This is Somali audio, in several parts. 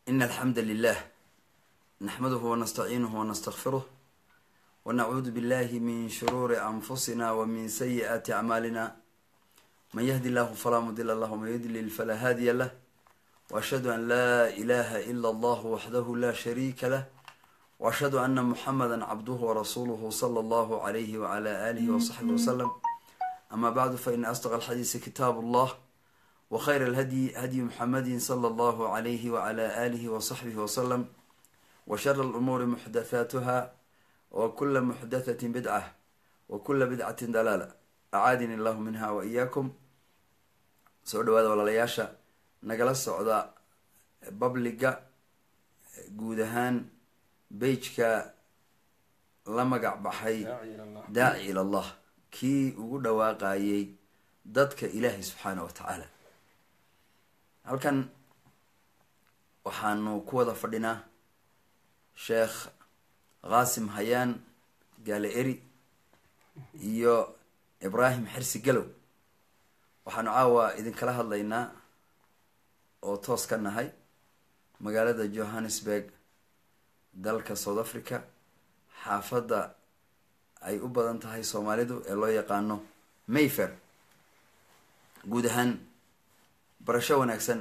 إن الحمد لله نحمده ونستعينه ونستغفره ونعوذ بالله من شرور أنفسنا ومن سيئات أعمالنا من يهدي الله فلا مضل له ومن يضلل فلا هادي له وأشهد أن لا إله إلا الله وحده لا شريك له وأشهد أن محمدا عبده ورسوله صلى الله عليه وعلى آله وصحبه وسلم أما بعد فإن أصدق الحديث كتاب الله وخير الهدي هدي محمد صلى الله عليه وعلى آله وصحبه وسلم وشر الأمور محدثاتها وكل محدثة بدعة وكل بدعة دلالة أعاadini الله minha وإyaakum soo dhawaada walaalayaasha nagala socda babliga guud ahaan beijka la magac baxay daaci il allah kii ugu dhawaaqayay dadka ilaahay subxaana wa tacaala halkan waxaanu ku wada fadhinaa sheekh qaasim hayaan gaale eri iyo ibraahim xirsi galow waxaanu caawa idinkala hadlaynaa oo toos ka nahay magaalada johannesburg dalka south africa xaafadda ay u badan tahay soomaalidu ee loo yaqaano mayfair guud ahaan barasho wanaagsan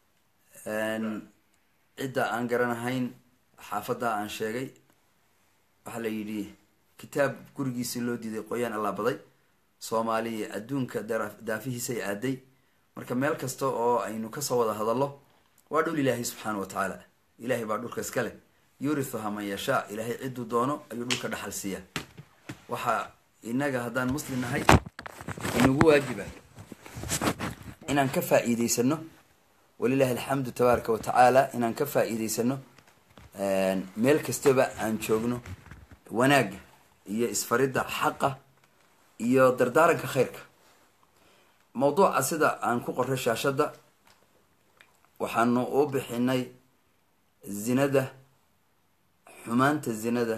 cidda aan garanahayn xaafadda aan sheegay waxaa la yidhi kitaab gurigiisii loo diiday qoyaan allaabaday soomaaliya adduunka daafihiisay aaday marka meel kasta oo aynu kasoo wada hadallo waa dhul ilaahay subxaana wa tacaala ilaahay baa dhulka iska leh yurithuha man yashaa ilaahay cidduu doono ayuu dhulka dhaxal siiya waxaa inaga haddaan muslim nahay inagu waajiba inaan ka faa-iideysano walilahi alxamdu tabaaraka wa tacaala inaan ka faa-iideysano meel kastaba aan joogno wanaagga iyo isfaridda xaqa iyo dardaaranka khayrka mawduuca sida aan ku qoray shaashadda waxaanu u bixinay zinada xumaanta zinada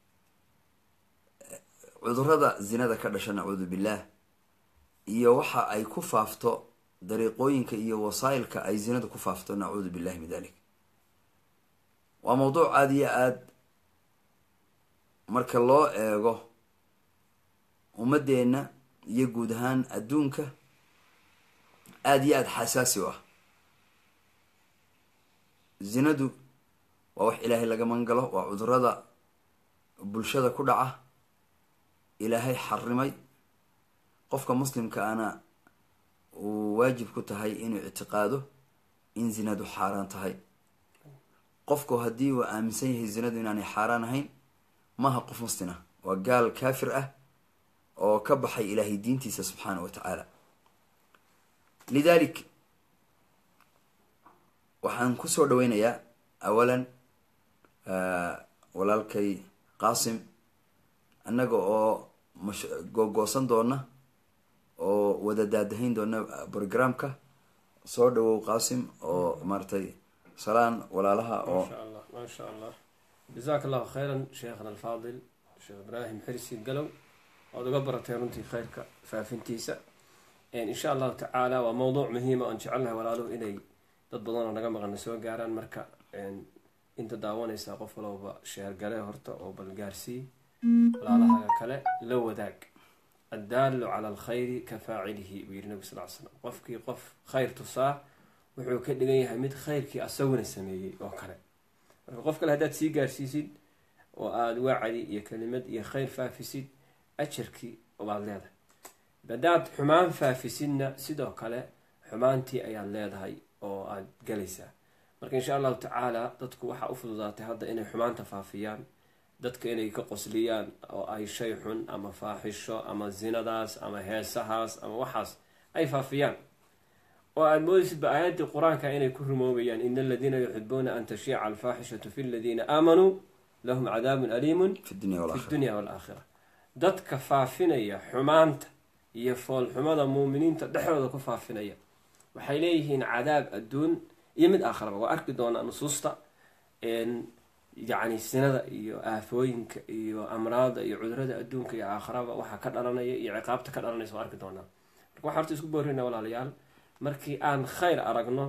cudurada zinada ka dhasha nacuudu billaah iyo waxa ay ku faafto dariiqooyinka iyo wasaa'ilka ay zinada ku faafto nacuudu billahi min dalik waa mawduuc aada iyo aada marka loo eego ummadeenna iyo guud ahaan adduunka aada iyo aada xasaasi u ah zinadu waa wax ilaahay laga mangalo waa cudurada bulshada ku dhaca ilaahay xarimay qofka muslimka ana uu waajib ku tahay inuu ictiqaado in zinadu xaaraan tahay qofku haddii uu aaminsan yahay zinadu inaanay xaaraan ahayn maaha qof muslim ah waa gaal kaafir ah oo ka baxay ilaahay diintiisa subxaana wa tacaala lidalik waxaan kusoo dhaweynayaa awalan walaalkay qaasim annaga oo mash googoosan doona oo wada daadahayn doona programka soo dhawow qaasim oo maaratay salaan walaalaha oo masha allah maasha allah jazaak allahu khayran sheekhna alfaadil sheekh ibraahim xirsi galow waad uga baratay runtii khayrka faafintiisa insha allahu tacaala waa mawduuc muhiima oon jecelnahay walaaluhu inay dad badanoo naga maqana soo gaaraan marka inta daawanaysaa qof walowba sheergale horta oo balgaarsii walaalahaga kale la wadaag addaalu cala alkhayri ka faacilihi buu yihi nabi sal l slam qofkii qof khayr tusaa wuxuu ka dhigan yahay mid khayrkii asaguna sameeyey oo kale marka qof kale haddaad sii gaarsiisid oo aada wacdi iyo kelimad iyo khayr faafisid ajarkii baad leedahay haddaad xumaan faafisidna sidoo kale xumaantii ayaad leedahay oo aada galaysaa marka insha allahu tacaala dadku waxaa u fududaatay hadda inay xumaanta faafiyaan dadka inay ka qosliyaan oo ay shay xun ama faaxisho ama zinadaas ama heesahaas ama waxaas ay faafiyaan oo aada moodaysidba aayaddii qur-aanka inay ku rumoobayaan ina aladiina yuxibuuna an tashiica alfaaxishatu fi ladiina aamanuu lahum cadaabun aliimun fi dunya fi dunya walaakhira dadka faafinaya xumaanta iyo foolxumada muuminiinta dhexdooda ku faafinaya waxay leeyihiin cadaab adduun iyo mid aakharaba waa arki doonaa nusuusta yacni sinada iyo aafooyinka iyo amraada iyo cudurada adduunka iyo aakharaba waxaa ka dhalanaya iyo ciqaabta ka dhalanaysa waa arki doonaa marka waxaa horta isku boorina walaalayaal markii aan khayr aragno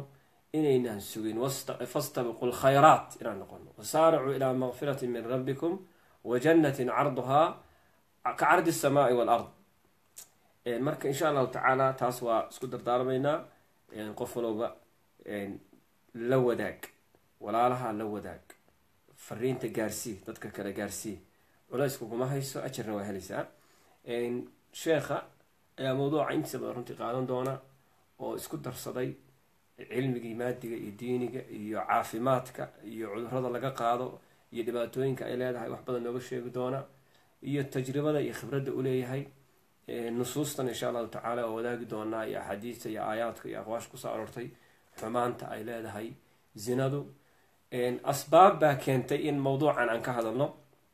inaynan sugin fastabiqu lkhayraat inaan noqono wasaaricuu ilaa makfirati min rabbikum wa jannatin carduhaa ka cardi asamaai waalard marka insha allahu tacaala taas waa isku dardaarmaynaa qof walowba la wadaag walaalaha la wadaag fariinta gaarsii dadka kale gaarsii culays kuguma hayso ajarna waa helaysaa sheekha ayaa mawduuca intiisa badan runtii qaadan doona oo isku darsaday cilmigii maadiga iyo diiniga iyo caafimaadka iyo cudurada laga qaado iyo dhibaatooyinka ay leedahay wax badan nooga sheegi doona iyo tajribada iyo khibradda u leeyahay nusuustan insha allahu tacaala oo wadaagi doonaa iyo axaadiista iyo aayaadka iyo aqwaasha kusoo aroortay xumaanta ay leedahay zinadu asbaab baa keentay in mawduucan aan ka hadalno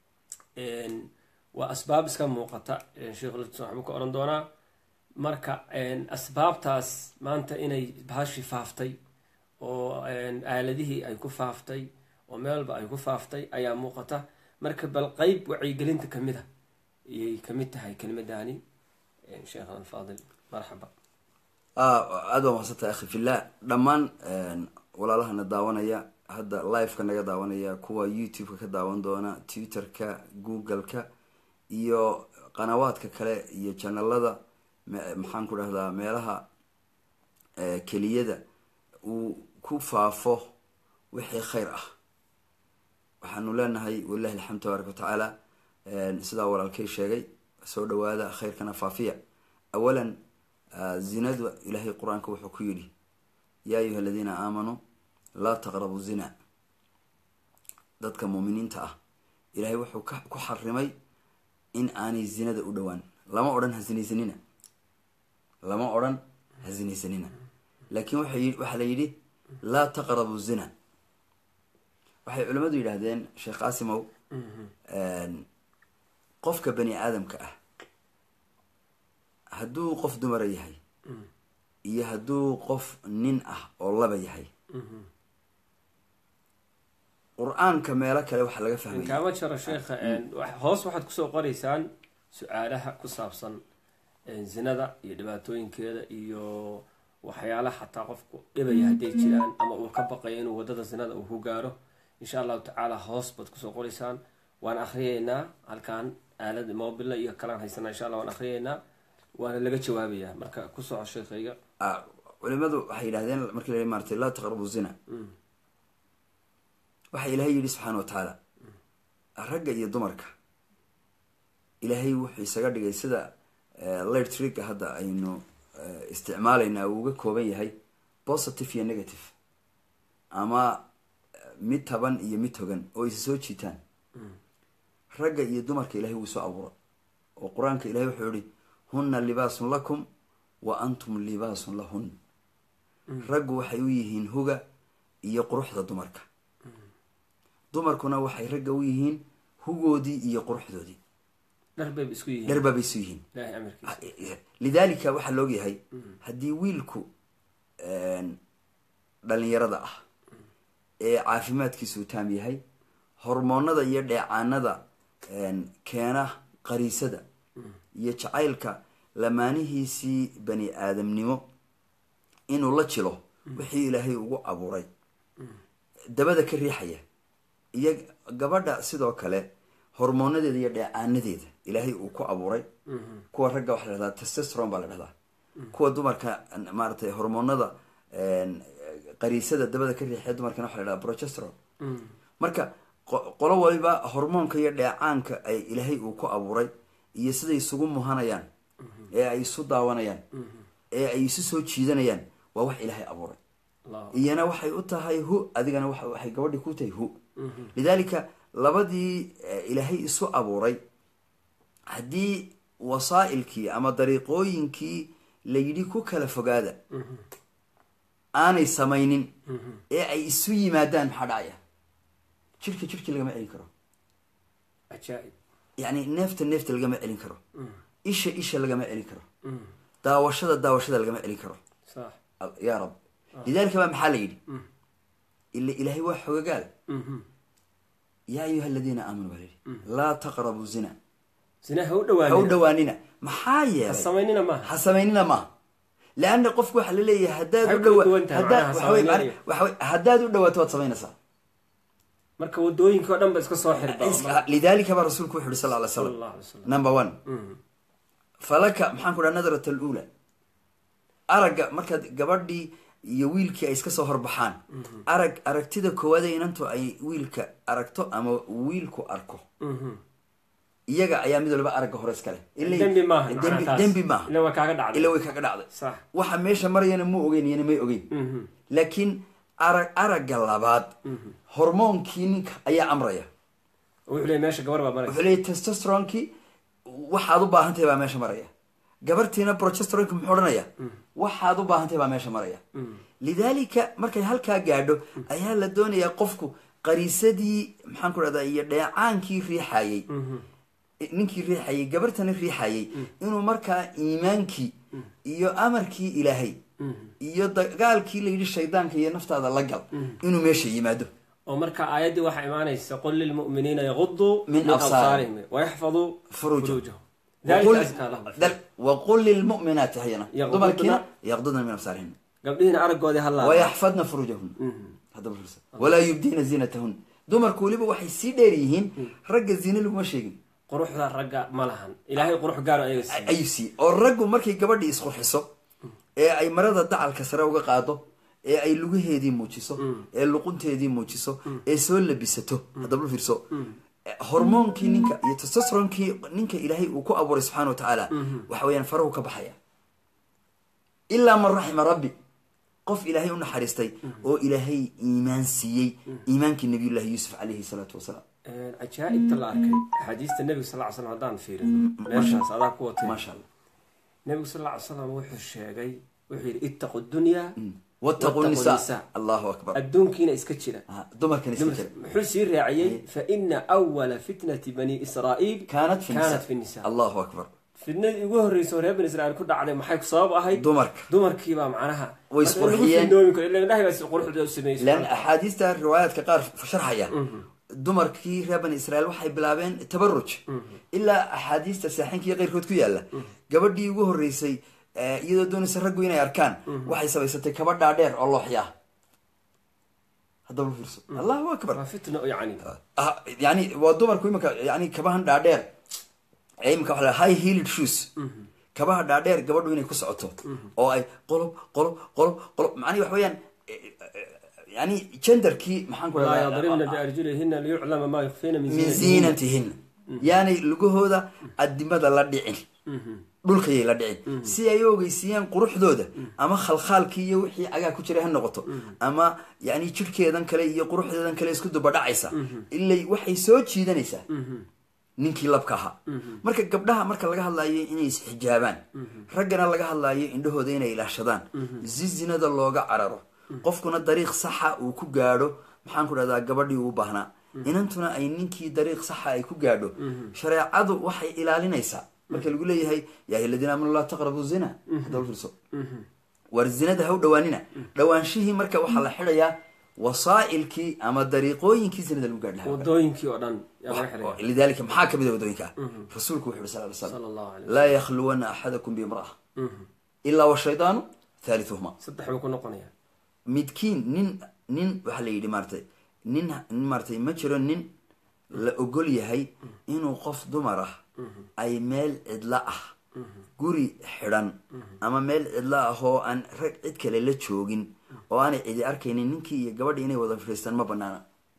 waa asbaab iska muuqata sheekh lutson waxbuu ka oran doonaa marka asbaabtaas maanta inay bahashi faaftay oo aaladihii ay ku faaftay oo meelba ay ku faaftay ayaa muuqata marka bal qeyb wacyigelinta kamid a ayay kamid tahay kelimadani sheekhan alfaadil marxaba aada waa mahadsantahay akhi fillah dhammaan walaalahana daawanaya hadda liveka naga daawanaya kuwa youtube-ka ka daawan doona twitter-ka google-ka iyo qanawaadka kale iyo janalada maxaan ku dhahdaa meelaha keliyada uu ku faafo wixii khayr ah waxaanu leenahay walilahi alxamd tabaaraka watacaala sidaa walaalkay sheegay soo dhawaada khayrkana faafiya awalan zinadu ilaahay qur-aanka wuxuu ku yidhi yaa ayuha aladiina aamanuu laa taqrabu zina dadka muuminiinta ah ilaahay wuxuu ku xarimay in aanay zinada u dhowaan lama odhan ha zinaysanina lama odhan ha zinaysanina laakiin waxaa la yidhi laa taqrabu zina waxay culimmadu yidhaahdeen sheekh qaasimow qofka bani aadamka ah hadduu qof dumara yahay iyo hadduu qof nin ah oo laba yahay qur-aanka meelo kale waxaa laga fahmaya kaama jaro sheekha hoos waxaad kusoo qoraysaan su-aalaha ku saabsan zinada iyo dhibaatooyinkeeda iyo waxyaalaha xataa qofku dhibaya hadday jiraan ama uu ka baqayo inuu wadada zinada uu ku gaaro insha allahu tacaala hoos baad kusoo qoraysaan waan akriyeynaa halkaan aalad mobila iyo kalaan haysanaa insha alla waan akriyeynaa waana laga jawaabayaa marka ku soco sheekhayga culimadu waxay yidhahdeen markii la maartay laa taqrabu zina waxaa ilaahay yidhi subxaana wa tacaala ragga iyo dumarka ilaahay wuxuu isaga dhigay sida lightrigga hadda aynu isticmaalayna uu uga kooban yahay positive iyo negative ama mid taban iyo mid togan oo isa soo jiitaan ragga iyo dumarka ilahay wuu soo abuura oo qur-aanka ilahay wuxuu yihi hunna libaasun lakum wa antum libaasun lahun raggu waxay u yihiin huga iyo quruxda dumarka dumarkuna waxay ragga u yihiin hugoodii iyo quruxdoodii dharbay isku yihiin dharbabay isu yihiin ilahay amarkiisa lidaalika waxaa laogyahay haddii wiilku dhalinyarada ah ee caafimaadkiisuu taam yahay hormoonada iyo dheecaanada keena qariisada iyo jacaylka lamaanihiisii bani aadamnimo inuu la jilo wixii ilaahay ugu abuuray dabada ka riixaya iyo gabadha sidoo kale hormoonadeeda iyo dheecaanadeeda ilaahay uu ku abuuray kuwa ragga waxaa la dhahdaa testestron baa la dhahdaa kuwa dumarka maaratay hormoonada qariisada dabada ka riixaya dumarkana waxa la dhahdaa progestron marka qolo waliba hormoonka iyo dheecaanka ay ilaahay uu ku abuuray iyo siday isugu muhanayaan ee ay isu daawanayaan ee ay isu soo jiidanayaan waa wax ilaahay abuuray iyana waxay u tahay hu adigana waxay gabadhii ku tahay hu lidaalika labadii ilaahay isu abuuray haddii wasaa'ilkii ama dariiqooyinkii la yidhi ku kala fogaada aanay samaynin ee ay isu yimaadaan maxaa dhacaya jirka jirki lagama celin karo ajaa-ib yacni neefta neefta lagama celin karo isha isha lagama celin karo daawashada daawashada lagama celin karo sax yaa rab lidaalika baa maxaa la yidhi ila ilaahay waa xogagaal yaa ayuha aladiina aamanuu baa layidhi laa taqrabu zina zina ha u ha u dhawaanina dhawaanina maxaa ha yeelay samaynina maaha ha samaynina maaha leanna qofku waxaa laleeyahay haddaad Waxay u kala dhawa duwan tahay haddaad macnaha waxa wey samaynaya. macna- waxa wey haddaad u dhawaato waad samaynaysaa marka wadooyinka o dhan ba iska soo xirba Is- lidaalika baa rasuulku wuxu uhi sal ly sala slam allahu alay wasalam number one Mhm. falaka maxaan ku dhaha nadrat alula aragga markaad gabadhii iyo wiilkii ay iska soo horbaxaan arag aragtida koowaad ee inantu ay wiilka aragto ama wiilku arko Mhm. iyaga ayaa mid waliba aragga hore iskale Ilay- dembi maaha dembi macnaha taas. dembi maaha ila waa kaaga dhacday ila way kaga dhacday sax waxa meesha marayana ma ogeyn iyana may ogeyn Mhm. laakiin arag aragga labaad hormoonkii ninka ayaa amraya wuxuu leeyahay meesha gabar baa maraysa wuxuu leeyahy testosteronkii waxaad u baahan tahay baa meesha maraya gabartiina progesteronki muxuu odhanaya waxaad u baahan tahay baa meesha maraya lidaalika markay halkaa gaadho ayaa la doonayaa qofku qariisadii maxaan ku dhahdaa iyo dheecaankii riixayey ninkii riixayey gabartana riixayey inuu markaa iimaankii iyo amarkii ilaahay iyo dagaalkii la yidhi shaydaanka iyo naftaada la gal inuu meesha yimaado oo marka aayaddii waxaa imaanaysa qul lilmu'miniina yaguduu Min min absaarihim. absaarihim wayaxfaduu Furuujahum. furuujahum وقل, dalika askaa lahum دل وقل للمؤمنات هينا يغضضن- دمركنا يغضضن من أبصارهن gabdhihiina araggoodii hallaa ويحفظن فروجهن هذا بالفرصة ولا يبدين زينتهن dumarku weliba waxay sii dheer yihiin ragga zine laguma sheegin quruxda ragga ma lahan ilaahay qurux gaaro ayaga siiy ayuu siiyey oo raggu markay gabadhii isqurxiso ee ay marada dacalka sare uga qaado ee ay lugaheedii muujiso ee luqunteedii muujiso ee soo labisato haddaba fiirso hormoonkii ninka iyo testosteronkii ninka ilaahay uu ku abuuray subxaana wa tacaala waxa weeyaan farahu ka baxaya ilaa man raxima rabbi qof ilaahay u naxariistay oo ilaahay iimaan siiyey iimaankii nabiyullahi yuusuf calayhi salaatu wasalaam cajaa'ibta la arkay axaadiista nebiga sal ly slam haddaan fiirino meeshaas adaa ku watay maasha allah nebigu sal ly slam wuxuu sheegay wuxuu yidhi ittaqu dunyaa wattaquu wattaquu nisaa nisaa. allahu akbar adduunkiina iska jira Ah, dumarkan iska jira muxuu sii raaciyey faina awala fitnati bani israa'iil kaanat fi kaanat fi nisa nisa allahu akbar fitnadii ugu horreysay oo reer bani israa'iil ku dhacday maxay ku sabab ahayd dumarka dumarkiibaa macnaha Way isqurxiyeen. ilahay baa si quruxda u sameeyey lan axaadiista riwaayaadka qaar sharxaya dumarkii reer bani israa'iil waxay bilaabeen tabaruj ilaa axaadiista saaxiinka iyo keyrkood ku yaala gabadhii ugu horreysay eh, iyadoo doonaysa raggu inay arkaan waxay samaysatay kaba dhaadheer oo looxya haddaba u fiirso allahu akbar waa fitna yani Ah, yani waa dumarku imika yani kabahan dhaadheer ee imika waxa la high heeled shoes kabaha dhaadheer gabadhu inay ku socoto oo ay qolob qolob qolob qolob macnihi waxa weeyaan eh, eh, yani genderkii maxaan ku laa rahdaa yadribna biarjulihina liyuclama maa yukfina min min ziinatihin yaanay lugahooda adimada la dhicin dhulkayay la dhicin si ay u ogeysiiyaan quruxdooda ama khalkhaalkii iyo wixii cagaa ku jiray ha noqoto ama yani jirhkeedan kale iyo quruxdeedan kale isku dubadhacaysa ilay waxay soo jiidanaysaa ninkii labka ahaa marka gabdhaha marka laga hadlaayo inay isxijaabaan raggana laga hadlaayo indhahooda inay ilaashadaan si zinada looga cararo qofkuna dariiq saxa uu ku gaadho maxaan ku dhahdaa gabadhii uu baahnaa inantuna ay ninkii dariiq saxa ay ku gaadho shareecadu waxay ilaalinaysaa marka lagu leeyahay yaa ayuha aladiina aamanu laa taqrabu zina hadaba fiirso war zinada ha u dhawaanina dhawaanshihii marka waxaa la xidhayaa wasaa'ilkii ama dariiqooyinkii zinada lagu gaadhi lahaa wadooyinkii oo dhan yaa laga xidhaya lidalika maxaa kamid a wadooyinka rasuulku wuxu yhi sal ly sala slam allahu alay laa yakhluwana axadakum biimra'a ilaa washaydaanu thalithuhuma saddex buu ku noqonaya midkiin nin nin waxaa la yidhi maaratay nin nin maaratay ma jiro nin la ogol yahay inuu qof dumar ah ay meel cidlo ah guri xidhan ama meel cidlo ah oo aan rag cid kale la joogin oo aanay cidi arkaynin ninkii iyo gabadhi inay wada fadhiistaan ma banaana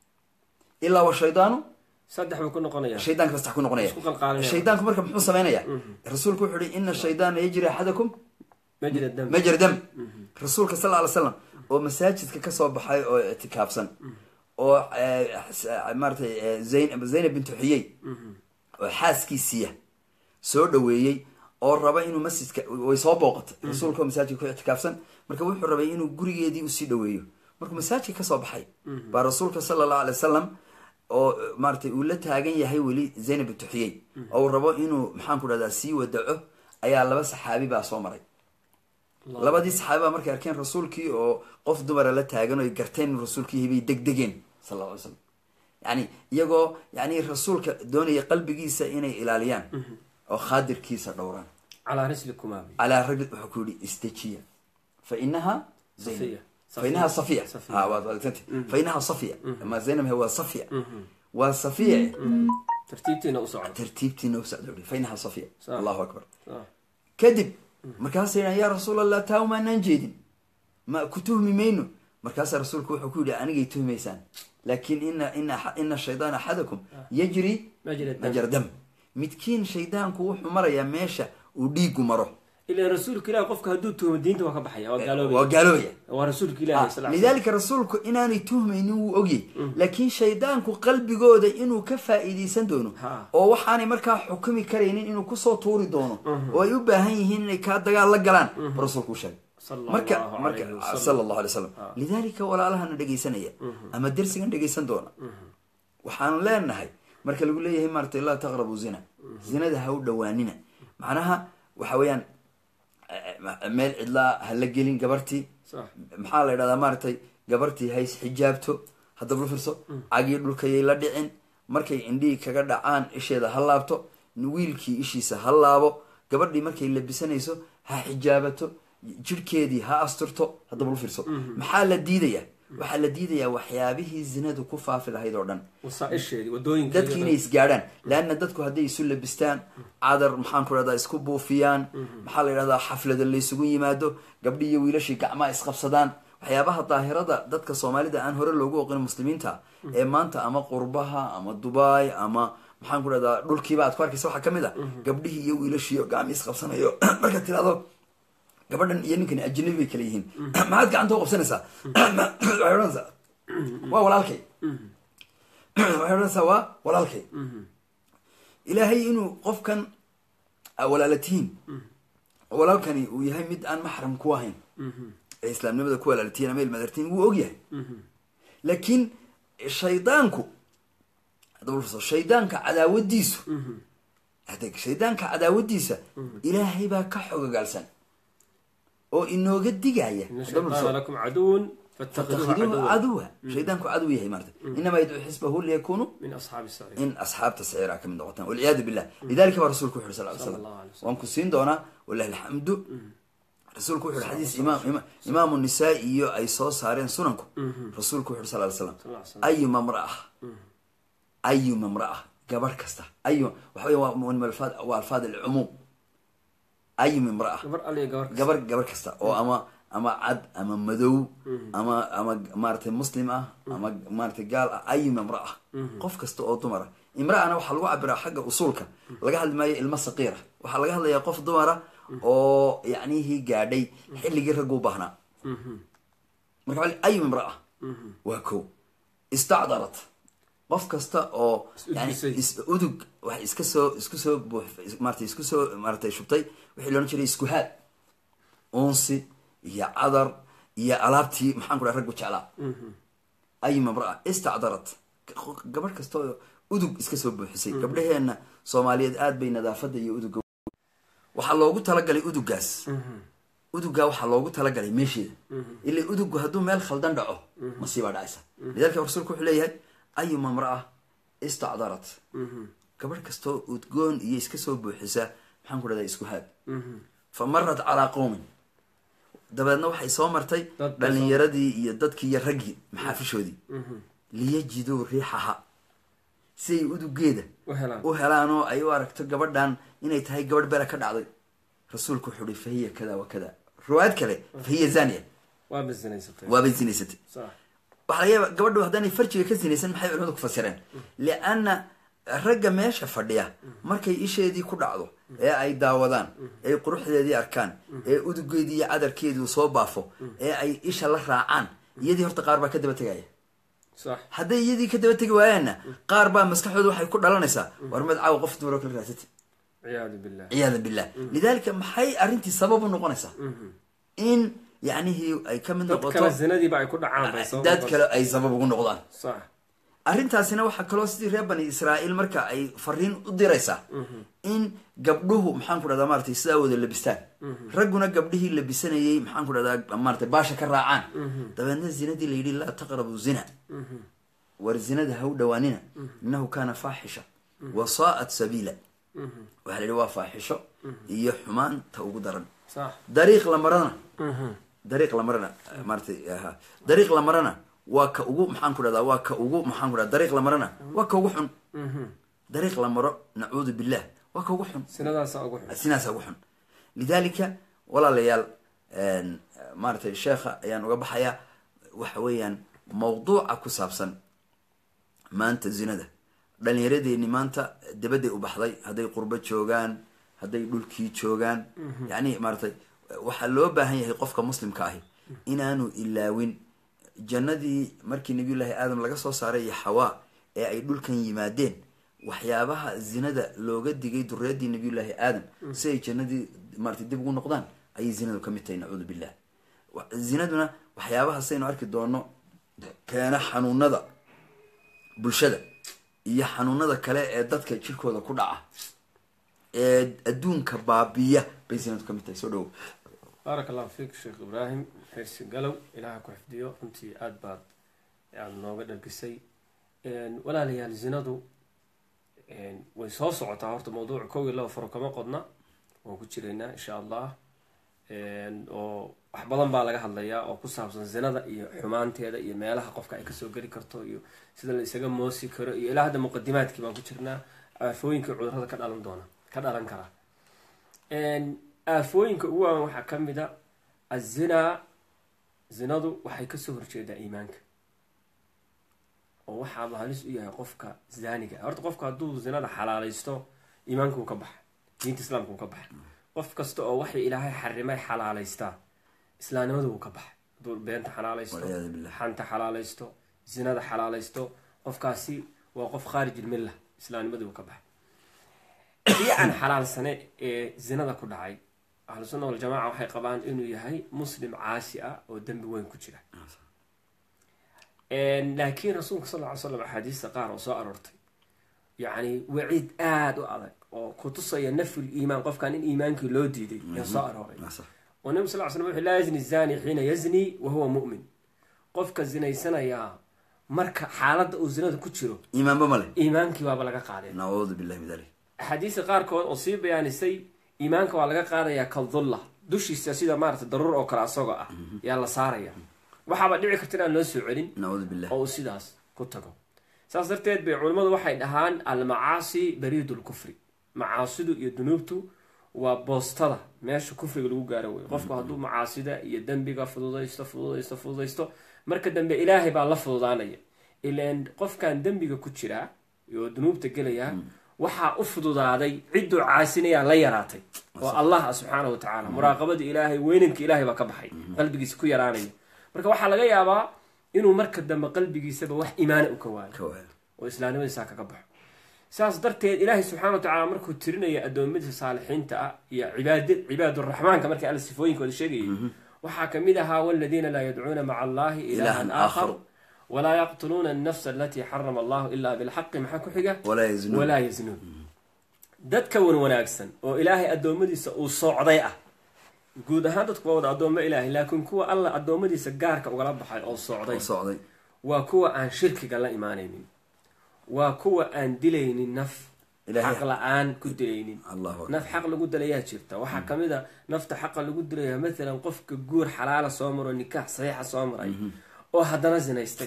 ilaa wa shaydaanu saddex buu ku noqonaya shaydaanka bastax ku noqonaya Isku qalqaalinaya. shaydaanku marka muxuu sameynaya rasuulku wuxuu yihi ina shaydaana yajri axadakum majra dam majra dam rasuulka sal ly slam oo masaajidka kasoo baxay oo ictikaafsan oo eh, s- maaratay eh, zayn- zaynab bintu xuyey oo xaaskiisiiya soo dhaweeyey oo raba inuu masjidka way soo booqatay rasuulka oo masaajidka ku ictikaafsan marka wuxuu rabay inuu gurigeedii usii dhaweeyo markuu masaajidka kasoo baxay baa rasuulka sala allahu alay wasalam oo maaratay uu la taagan yahay weli zaynab bintu xuyey oo uu rabo inuu maxaan ku dhahdaa sii wadaco ayaa laba saxaabi baa soo maray labadii saxaabi baa markay arkeen rasuulkii oo qof dumara la taagan oo ay garteen inuu rasuulkii yahay bay degdegeen sal alla alay slam yani iyagoo yani rasuulka doonaya qalbigiisa inay ilaaliyaan oo khaadirkiisa dhowraan calaa rislikumaa bi calaa ragli wuxuu ku yihi istajiya fa inaha zaynab Safiya. fa inaha safiya Safiya. ha waad waalidsanti fa inaha safiya ma zaynab he waa safiya waa safiya tartiibtiina u socda tartiibtiina u socda fa inaha safiya Sa- allahu akbar Ah. kadib markaasay yidhahan yaa rasuul allah taa umaanaan jeedin ma ku tuhmi mayno markaasaa rasuulku wuxuu ku yidhi anigay tuhmaysaan laakin ina ina ina shaydaan axadakum yajri majra dam majra dam midkiin shaydaanku wuxuu marayaa meesha uu dhiigu maro ilaa rasuulka ilahi qofka hadduu tuhmo diinta waa ka baxaya waa gaaloobaya waa gaaloobaya waa rasuulka ilahi sal lidaalika rasuulku inaanay tuhmaynin wuu ogyay laakiin shaydaanku qalbigooda inuu ka faa'iidaysan doono Ha. oo waxaanay markaa xukumi karaynin inuu kusoo tuuri doono oo ay u baahan yihiin inay kaa dagaal la galaan buu rasuulku u sheegay Sala marka allahu marka alayhi wasalam. sala allahu alay wasalam lidaalika walaalahana dhegaysanaya ama dersigan dhegaysan doona waxaanu leenahay marka lagu leeyahay maaratay laa taqrabu zina zinada ha u dhawaanina macnaha waxa weeyaan eh, meel cidlaa ha la gelin gabartii sax maxaa la yidhahdaa maaragtay gabartii hays xijaabto haddaba lu fiirso cagii dhulkayay la dhicin markay indhihii kaga dhacaan isheeda ha laabto wiilkii ishiisa ha laabo gabadhii markay labisanayso ha xijaabato jirhkeedii ha asturto haddaba lu fiirso maxaa la diidayaa waxaa la diidayaa waxyaabihii zinadu ku faafi lahayd oo dhan wasaaisheedii wadooyinka dadki inay isgaadhaan leanna dadku hadday isu labistaan cadar maxaan ku rahdaa isku buufiyaan maxaa la yidhahdaa xaflada laysugu yimaado gabdhi iyo wiilashii gacmaha isqabsadaan waxyaabaha daahirada dadka soomaalida aan hore loogu oqin muslimiinta ee maanta ama qurbaha ama dubai ama maxaan ku rahdaa dhulkiiba aad ku arkaysa waxaa kamid a gabdhihii iyo wiilashii oo gacmi isqabsanayo markaad tirahdo gabadhan iyo ninkani ajnabi bay kala yihiin maxaad gacanta u qabsanaysaa waxay odhanaysaa waa walaalkay waxay odhanaysaa waa walaalkay ilaahay inuu qofkan aa walaala tihiin walaalkani uu yahay mid aan maxram ku ahayn ee islaamnimada ku walaala tihiin ama ilmadartihiin wuu og yahay laakiin shaydaanku haddaba fiirso, shaydaanka cadaawadiisu adeeg shaydaanka cadaawadiisa ilaahay baa ka xogogaalsan oo inooga digaya ina haddaba fiirso, shaytaana lakum caduwan fatakhiduuhu fatakhiduuhu caduwan caduwa shaydaanku cadow yahay maarata inamaa yadcuu xisbahu liyakunuu min asxaabi saciid in asxaabta saciira ka mid noqotaan walciyaadu billah lidalika baa rasuulku wuxu yhi sal ly Sala slam allahu alay wasalam. waan ku siin doonaa walahi alxamdu rasuulku wuxu yhi xadiis imaam ima- imaamu nisaa iyo ay soo saareen sunanku rasuulku wuxu yhi sal ly slam Sal ly slam. ayuma mraa ayuma mraa gabarh kasta ayu waxa wey waa min alfaad- waa alfaad alcumuum ayuma imraa gabar aliya gabar kasta. gabar gabar kasta oo ama ama cad ama madow ama ama maaratay muslim ah ama maaratay gaal ah ayuma imraa qof kasta oo dumara imraana waxaa lagu cabiraa xagga usuulka laga hadli maayo ilmo saqiira waxaa laga hadlayaa qof dumara oo yacnihii gaadhay xilligii raggu baahnaa marka waxa la- ayuma imraa waa ko istacdarat qof kasta oo yani Is-udgisay. is- udug wax iska soo isku soo buux maratay isku soo maaratay shubtay wixii loodhan jiray iskuhaad unsi iyo cadar iyo alaabtii maxaan ku dhaha raggu jeclaa ayuma imraa istacdarat gabadh kasta oo udug iska soo buuxisay gabdhaheenna soomaaliyeed aad bay nadaafadda iyo uduga waxaa loogu talagalay udugaas udugaa waxaa loogu talagalay meesheeda ila udugu hadduu meel khaldan dhaco masiibaa dhacaysa lidalika rasuulku wuxuu leeyahay ayuma imraa istacdarat gabadh kastoo udgoon iyo iska soo buuxisa maxaan ku dhahdaa iskuhaad fa marat calaa qowmin dabeedna waxay soo martay Dad bay dhalinyaradii iyo dadkii iyo raggii maxaafishoodii liyajiduu riixaha si ay udugeeda u helaan u helaan oo ay u aragto gabadhan inay tahay gabadh bere ka dhacday rasuulku wuxuu hi fahiya kada wa kada riwaayad kale fahiya zaniya waa basinaysatay waabay zinaysatay sax waxaa laga yaaba gabadhu haddaanay farjiga ka sinaysan maxay culimadu ku fasireen lianna ragga meesha fadhiya markay isheedii ku dhacdo ee ay daawadaan ee quruxdeedii arkaan ee udugeedii iyo cadarkeedii soo baafo ee ay isha la raacaan iyadii horta qaar baa ka daba tegaya sax hadday iyadii ka daba tegi waayaanna qaar baa maskaxdooda waxay ku dhalanaysaa war mad caawa qof dumar oo kala raadsatay ciyaadu billah ciyaada billah lidalika maxay arrintii sabab u noqonaysaa in yacnihii ay ka mid dad noqoto kale zinadiiba ay ku dhacaan bay sabab dad noqon- kale ay sabab ugu noqdaan sax arrintaasina waxaa kaloo sidii reer bani israa'iil marka ay fariin u diraysaa in gabdhuhu maxaan ku dhahdaa maratay sidaa wada labistaan ragguna gabdhihii labisanayey maxaan ku dhahdaa maratay baasha ka raacaan dabeedna zinadii la yidhi laa taqrabu zina war zinada ha u dhawaanina innahu kaana faaxisha wa saa'at sabiila waxaa la yidhi waa faaxisho iyo xumaan ta ugu daran sax dariiq la marana dariiq la marana maaratay aha dariiq la marana waa ka ugu maxaan ku dhahdaa waa ka ugu maxaan ku dhahda dariiq la marana waa ka ugu xun dariiq la maro nacuudu billah waa ka ugu xun sinadaasa ugu xun sinaasa ugu xun lidalika walaalayaal maaratay sheekha ayaan uga baxayaa waxa weeyaan mawduuca ku saabsan maanta zinada dhalinyaradeenni maanta dabadday u baxday hadday qurbo joogaan hadday dhulkii joogaan yacni maaratay waxaa loo baahan yahay qofka muslimka ahi inaanu ilaawin jannadii markii nabiyullaahi aadam laga soo saaray iyo xawaa ee ay dhulkan yimaadeen waxyaabaha zinada looga digay dureedii nabiyullaahi aadam si ay jannadii maratay dib ugu noqdaan ayay zinadu ka mid tahay nacuudu billah zinaduna waxyaabaha saynu arki doono keena xanuunada bulshada iyo xanuunada kale ee dadka jirkooda ku dhaca ee adduunka baabiya bay zinadu ka mid tahay soo dhawo baaraka allahu fiik sheekh ibraahim xirsi galow ilaaha ku xifdiyo runtii aada baad aada nooga dhargisay walaalayaal zinadu way soo socotaa horta mawduuca kow iyo laba faro kama qodna waan ku jiraynaa insha allah oo wax badan baa laga hadlayaa oo ku saabsan zinada iyo xumaanteeda iyo meelaha qofka ay kasoo geli karto iyo sida la isaga moosi karo iyo ilaa hadda muqadimaadkii baan ku jirnaa aafooyinka cudurada ka dhalan doona ka dhalan karaa aafooyinka ugu waawan waxaa ka mid a azinaa zinadu waxay kasoo horjeedaa iimaanka oo waxaaba halis u yahay qofka zaaniga horta qofka hadduu zinada xalaalaysto iimaanka uu ka baxa diinta islaamka uu ka baxa qof kasta oo waxay ilaahay xarimay xalaalaystaa islaamnimada wuu ka baxa hadduu beenta xalaalaysto walciyaadu billah xanta xalaalaysto zinada xalaalaysto qofkaasi waa qof khaarij ilmilla islaamnimadii wuu ka baxa kii aan xalaalsane ee zinada ku dhacay ahlu sunna waljamaca waxay qabaan inuu yahay muslim caasi ah oo dembi weyn ku jira laakiin rasuulka sal ly slam axaadiista qaar oo soo aroortay yacni waciid aada u adag oo kutusaya nafyul iimaan qofkan in iimaankii loo diiday yaa soo arooray oo nabi sal l slam wuxu laa yazni zani xiina yazni wa huwa mu'min qofka zinaysanayaa marka xaaladda uu zinada ku jiro iimaanba male iimaankii waaba laga qaaday nacuudu billahi min dalik axaadiista qaarkood oo sii bayaanisay iimaanka waa laga qaadayaa kaldulla dushiisa sida maarata daruur oo kale asagoo ah yaa la saaraya waxaaba dhici karta inaan loo soo celin nacuudu billah oo uu sidaas ku tago saas darteed bay culimmadu waxay dhahaan almacaasi bariidu lkufri macaasidu iyo dunuubtu waa boostada meesha kufriga lagu gaaro wey qofku hadduu macaasida iyo dembiga fududaysto fududaysto fududaysto marka dambe ilaahay baa la fududaanaya ilan qofkan dembiga ku jiraa oo dunuubta gelayaa waxaa u fududaaday cidduu caasinayaa la yaraatay oo allah ah subxaana wa tacaala muraaqabadii ilaahay weynanka ilaahay baa ka baxay qalbigiisa ku yaraanaya marka waxaa laga yaabaa inuu marka dambe qalbigiisaba wax iimaana u ka waayo ka waaya oo islaamnimadiisaa kaga baxo saas darteed ilaahay subxana wa tacala markuu tirinaya addoommadiisa saalixiinta ah iyo cibaad cibaaduraxmaanka markii alla sifooyinkooda sheegayay waxaa kamid ahaa waladiina laa yadcuuna maca allahi ilahan aakhar walaa yaqtuluuna annafsa alatii xarama allahu ilaa bilxaqi maxaa ku xiga walaa yaznuun walaa yaznuun dadka wan wanaagsan oo ilaahay addoommadiisa uu soocday ah guud ahaan dadku waa wada addoommo ilaahay laakiin kuwa alla addoommadiisa gaarka ugala baxay oo soocday oo socday waa kuwa aan shirkiga la imaanaynin waa kuwa aan dilaynin naf Ilaahay- xaq la-aan ku dilaynin allahu akbar naf xaq lagu dilayaa jirta waxaa kamid a nafta xaqa lagu dilaya maalan qofka guur xalaala soo maro nikaax saxiixa soo maray oo haddana zinaystay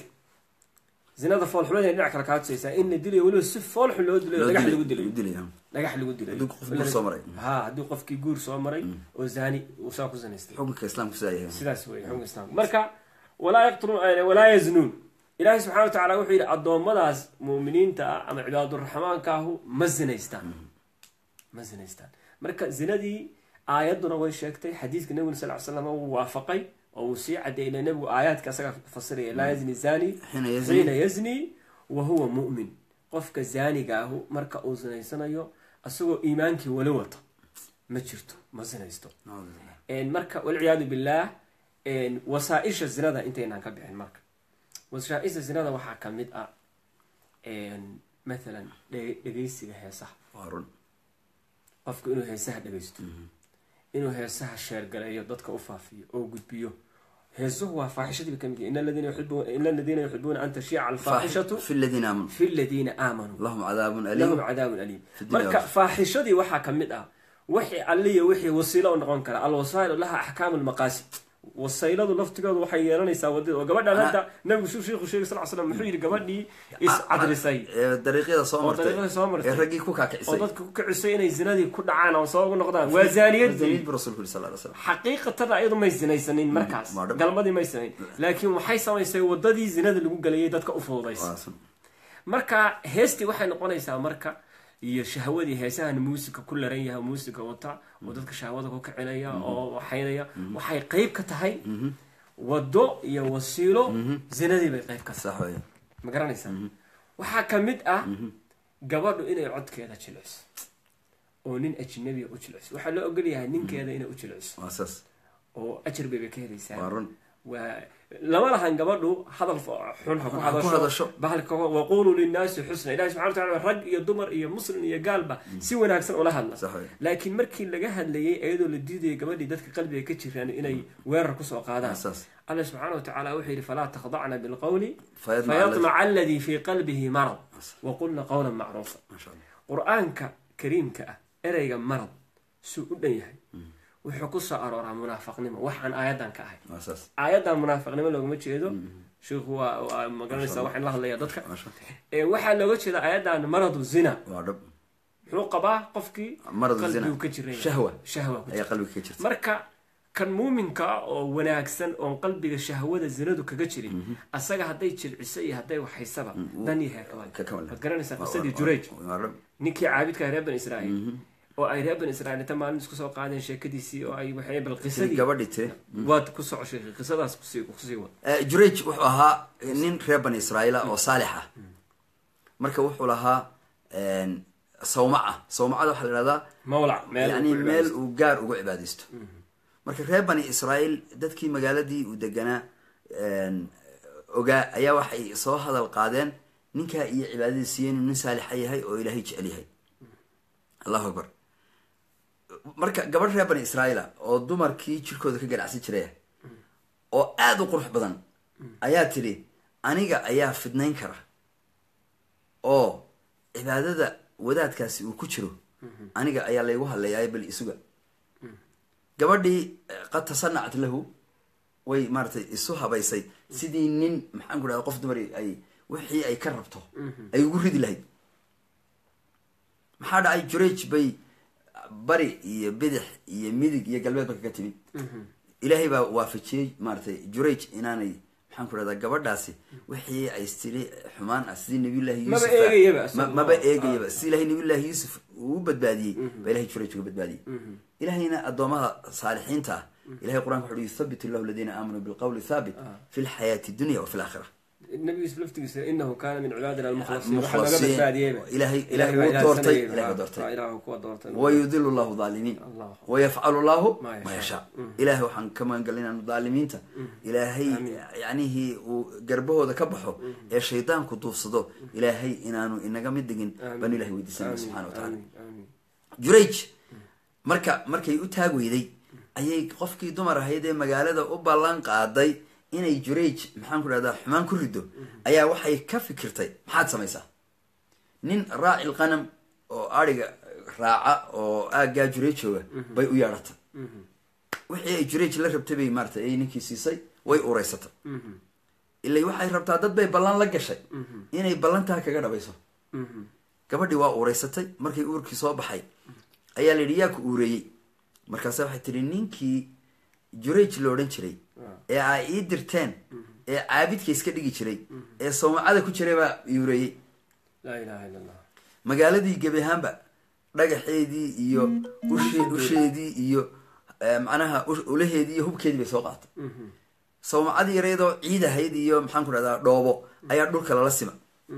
zinada foolxumadeena dhinac kale kaa tusaysaa in la dilayo weliba si foolxun loo dilayo Loo dhagax dilay- lagu dilayo loo dilaya dhagax lagu dilayo Hadduu qof guur soo maray. ha haddii qofkii guur soo maray oo zani uu saa ku zinaystay xukunka islaamku sidaa yahay sidaas wey xukunka islaamka marka walaa yaqtuluun walaa yaznuun ilaahay subxana wa tacala wuxuu yidhi addoommadaas muuminiinta ah ama cibaaduraxmaanka ahu ma zinaystaan ma zinaystaan marka zinadii aayadduna way sheegtay xadiidka nabiguna sal ly slam wuu waafaqay oo uu sii cadeeyay ila nebigu aayaadka asaga fasiraya laa yazni zani xiina yazni xiina yazni wa huwa mu'min qofka zaaniga ahu marka uu zinaysanayo asagoo iimaankii wali wato ma jirto ma zinaysto nacuudu billah Een, marka walciyaadu billaah een, wasaaisha zinada intaynaan ka bixin marka wasaaisha zinada waxaa ka mid ah een, mathalan dhe- dhegeysiga heesaha waa run qofku inuu heesaha dhegeysto inuu heesaha sheergaleeyo dadka u faafiyo oo gudbiyo heesuhu waa faaxishadii bay ka mid yihin ina aladiina yuxibuuna ina aladiina yuxibuuna an tashiica alfaaxishatu fi ladiina aamanuu fi ladiina aamanuu lahum cadaabun lahum aliim cadaabun aliim Fi dunya marka wal- faaxishadii waxaa ka mid ah wixii alliya wixii wasiilo u noqon kara alwasaa'ilu laha axkaamu lmaqaasid wasayladu laftigoodu waxay yeelanaysaa wadada oo gabadhan hadda nabigu shuu sheikhu sheegay sal slam muxuu yidhi gabadhii iscadrisay ee dariiqyada soo oo martay dariiqada soo martay ee raggii ku oo kaakicisay dadka ku kicisay inay zinadii ku dhacaan oo soo ugu noqdaan waa zaaniyadii zaniid buu rasuulku yiri sal alla alay slam xaqiiqatan ayadu may sinaysanin markaas waa dhab. galmadii may sinayn laakiin waxay samaysay wadadii zinada lagu gelayay dadka u fududaysay Waa sun. marka heestii waxay noqonaysaa marka iyo shahwadii heesahan muusika ku laran yahay muusika wata oo dadka shahwada ku kicinaya oo waxaynaya waxay qeyb ka tahay wado iyo wasiilo zinadii bay qeyb ka tahay sax weeye ma garanaysaa waxaa ka mid ah gabadhu inay codkeeda jilciso oo nin ajnabiya u jilciso waxaa loo ogol yahay ninkeeda inay u jilciso waa saas oo ajar bay bay ka helaysaa waa run waa lama lahan gabadhu hadal xun ha ku Ha ku hadasho hadasho. bahalka waquluu linnaasi xusna ilahi subxana wataala rag iyo dumar iyo muslim iyo gaalba si wanaagsan ula hadla sax weeye laakiin markii laga hadlayay iyadoo la diidayay gabadhii dadka qalbiga ka jiraan inay weerar kusoo qaadaan waa saas alla subxaana watacaala wuxuu yidhi falaa takhdacna bilqowli Fayadmaca alladhi- fayatmaca aladii fii qalbihi marad waqulna qowlan macruufa maasha allah qur-aanka kariimka ah ereyga marad suu u dhan yahay wuxuu ku soo arooraa munaafaqnimo waxaan aayadan ka ahay waa saas aayadan munaafiqnimo loogama jeedo sheikhu waa waa magaranaysa waxaan la hadlayaa dadka maasha ee waxaa looga jeeda aayadan maradu zina waa dhab muxuu qabaa qofkii maradu zina qalbigu ka jiran yahay. shahwa shahwa ku jira ayaa qalbiga ka jirta marka kan muuminka ah oo wanaagsan oon qalbiga shahwada zinadu kaga jirin asaga hadday jilciso iyo hadday waxaysaba dan iyo heerkabal ka kamal waad garanaysaa qisadii jurayj waa dhab ninkii caabidka reer bani israa'iil oo ay reer bani israa'iil inta maalin isku soo qaadeen sheekadiisii oo ay waxay bal tii qisadii gabadhi tiri waad ku soco sheekay qisadaas kusii kusii wad Eh, jurayj wuxuu ahaa nin reer bani israa'iila oo saalix ah marka wuxuu lahaa sawmaca sawmacada waxaa la ihahdaa mawlac meel yani ku meel cibaadaysto. uu gaar uga cibaadaysto marka reer bani israa'iil dadkii magaaladii uu deganaa ogaa ayaa waxay soo hadal qaadeen ninkaa iyo cibaadadiisiiyo inuu nin saalixa yahay oo ilaahay jecel yahay allahu akbar marka gabadh reer bani israa'iila oo dumarkii jirkooda ka ganacsan jiraya oo aada u qurux badan ayaa tidhi aniga ayaa fidnayn kara oo cibaadada wadaadkaasi uu ku jiro aniga ayaa laygu hadlayaay bal isuga gabadhii eh, qad tasanacat lahu way maaratay isu habaysay sidii nin maxaan ku dhahda qof dumar ay wixii ay ka rabto ay ugu ridi lahayd maxaa dhacay juraj bay bari iyo bidix iyo midig iyo galbeedba kaga timid ilaahay baa waafajiyey maaratay juraj inaanay maxaan ku dhahdaa gabadhaasi wixii ay tiri xumaan ah sidii nabiyullahi Maba yuusuf eegayaba ma- isagu. maba Ah. eegayaba si ilaahay nabiyullahi yuusuf uu u badbaadiyey baa ilahay juraj uga badbaadiyey ilahayna addoomaha saalixiinta ah ilahay qur-anka wuxu uhi yuthabitu llahu aladiina aamanuu bilqawli thaabit fi lxayaati dunya wa fi laakhira nabiga yusuf laftigiisa inahu kaana min cibaadina almukhlasiin waxaa laga mukhlasiin badbaadiyeyba ilaahay Ilaahay ilaahay baa wuu doortay ilaahsanayeyba. ilahay Ah, waa doortay ah, ilaahu kuwa doortay wayudilu llahu dhaalimiin Allah. wayafcalu llahu Ma ma yashaa. yashaa ilaahay waxaan ka magangalin inaanu dhaalimiinta ilaahay yacnihii uu garbahooda ka baxo ee shaydaanku duufsado ilaahay inaanu inaga mid dhigin baanu ilahay weydiisanaya subxana wa tacaala aamin aamin jurayj marka markay u taag weyday ayay qofkii dumar ahayd ee magaalada u ballan qaaday inay jurayj maxaan ku dhahdaa xumaan ku rido ayaa waxay ka fikirtay maxaad samaysaa nin raaci lqanam oo adhiga raaca oo aaggaa jurayj jooga bay u yeedhatay wixii ay jurayj la rabtay bay maaratay ay ninkii siisay way ureysatay ilay waxay rabtaa dad bay ballan la gashay inay ballantaa kaga dhabayso gabadhii waa uureysatay markay uurkii soo baxay ayaa la yidhi yaa ku uureeyey markaase waxay tihi ninkii jurayj la odhan jiray ee aa ii dirteen ee caabidka iska dhigi jiray ee sawmacada ku jiray baa ii uureeyey laa ilaha illa allah magaaladii gebi ahaanba dhagaxeedii iyo ushe usheedii iyo eh, macnaha ush- ulaheedii iyo hubkeedii bay soo qaatay sawmacadii yareedoo ciid ahayd iyo maxaan ku dhahdaa dhoobo ayaa dhulka lala sima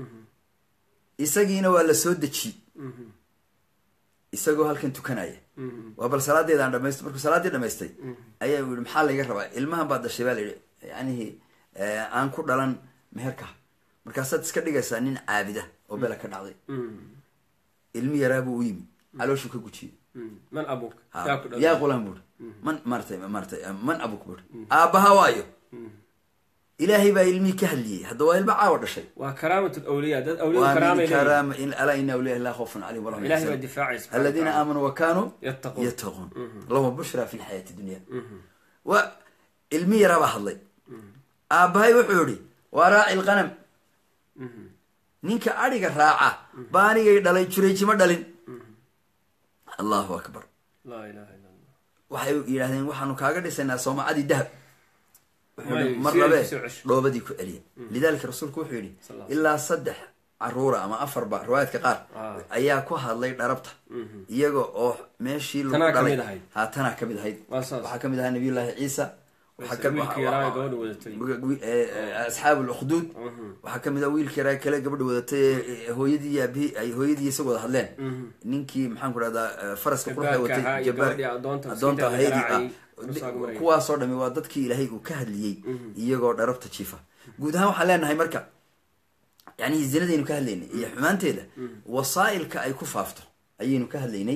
isagiina waa la soo dejiyey isagoo halkan tukanaya waa bal salaadeedaan dhamaysto markuu salaaddii dhamaystay ayaa u yihi maxaa layga rabaa ilmahan baad dhashay baa la yihi yacnihii eh, aan ku dhalan meherka markaasaad iska dhigaysaa nin caabida oo bela ka dhacday ilmi yaraabuu u yimi calooshuu ka gujiyey man abuka Ha, yaa ku dhalay. yaa qulaan buuri man maratay maratay man abuk buuri aabbaha waayo ilaahay baa ilmihii ka hadliyey hadda waa ilmo caawa dhashay waa karaamat lawliya dad awliyadu waa karaamay min leeyihin karaama in alaa ina awliya laa khawfun calayhim walahum ilahay baa yaxzanun difaacay subxana aladiina watacaala. aamanuu wa kaanuu yattaquun yattaquun lahum bushra fi lxayaati dunya wa ilmi yaraa baa hadlay aabbahay wuxuu yihi waa raaci lqanam ninka adhiga raaca baa anigay dhalay jurayjima dhalin allahu akbar laa ilaha illa allah waxay yidhahdeen waxaanu kaaga dhisaynaa soomacadii dahab wuxuu Waayo, yihi mar si ay labe kusoo cesho. dhoobadii ku celiya lidalika rasuulku wuxuu yidhi Sal Allah. ilaa saddex caruura ama afarba riwaayadka qaar Ah. ayaa ku hadlay dharabta iyaga oo meeshii lagu Tanaa dhalay kamid ahayd. ha tanaa kamid ahayd Waa saas. waxaa kamid ahaa nabiyullaahi ciisa waxaa ka- wiilkii yaraa ee gabadha wadatay wi- ee, ee, asxaabu lukhduud waxaa kamid ah wiilkii yaraa kale gabadha wadatay ee hooyadii iyo aabihii ay hooyadii isaga wada hadleen ninkii maxaan ku rahdaa faraska quruxda Jabbaarka watay ahaa iyo jabbaar- gabadhii addoonta addoonta sideeda ahaydii garaacayay, ah dhulsaaga marayay. kuwaasoo dhami waa dadkii ilaahay uu ka hadliyey iyagoo dharabta jiifa guud ahaan waxaan leenahay marka yani zinadaynu ka hadlaynay iyo xumaanteeda wasaa'ilka ay ku faafto ayaynu ka hadlaynay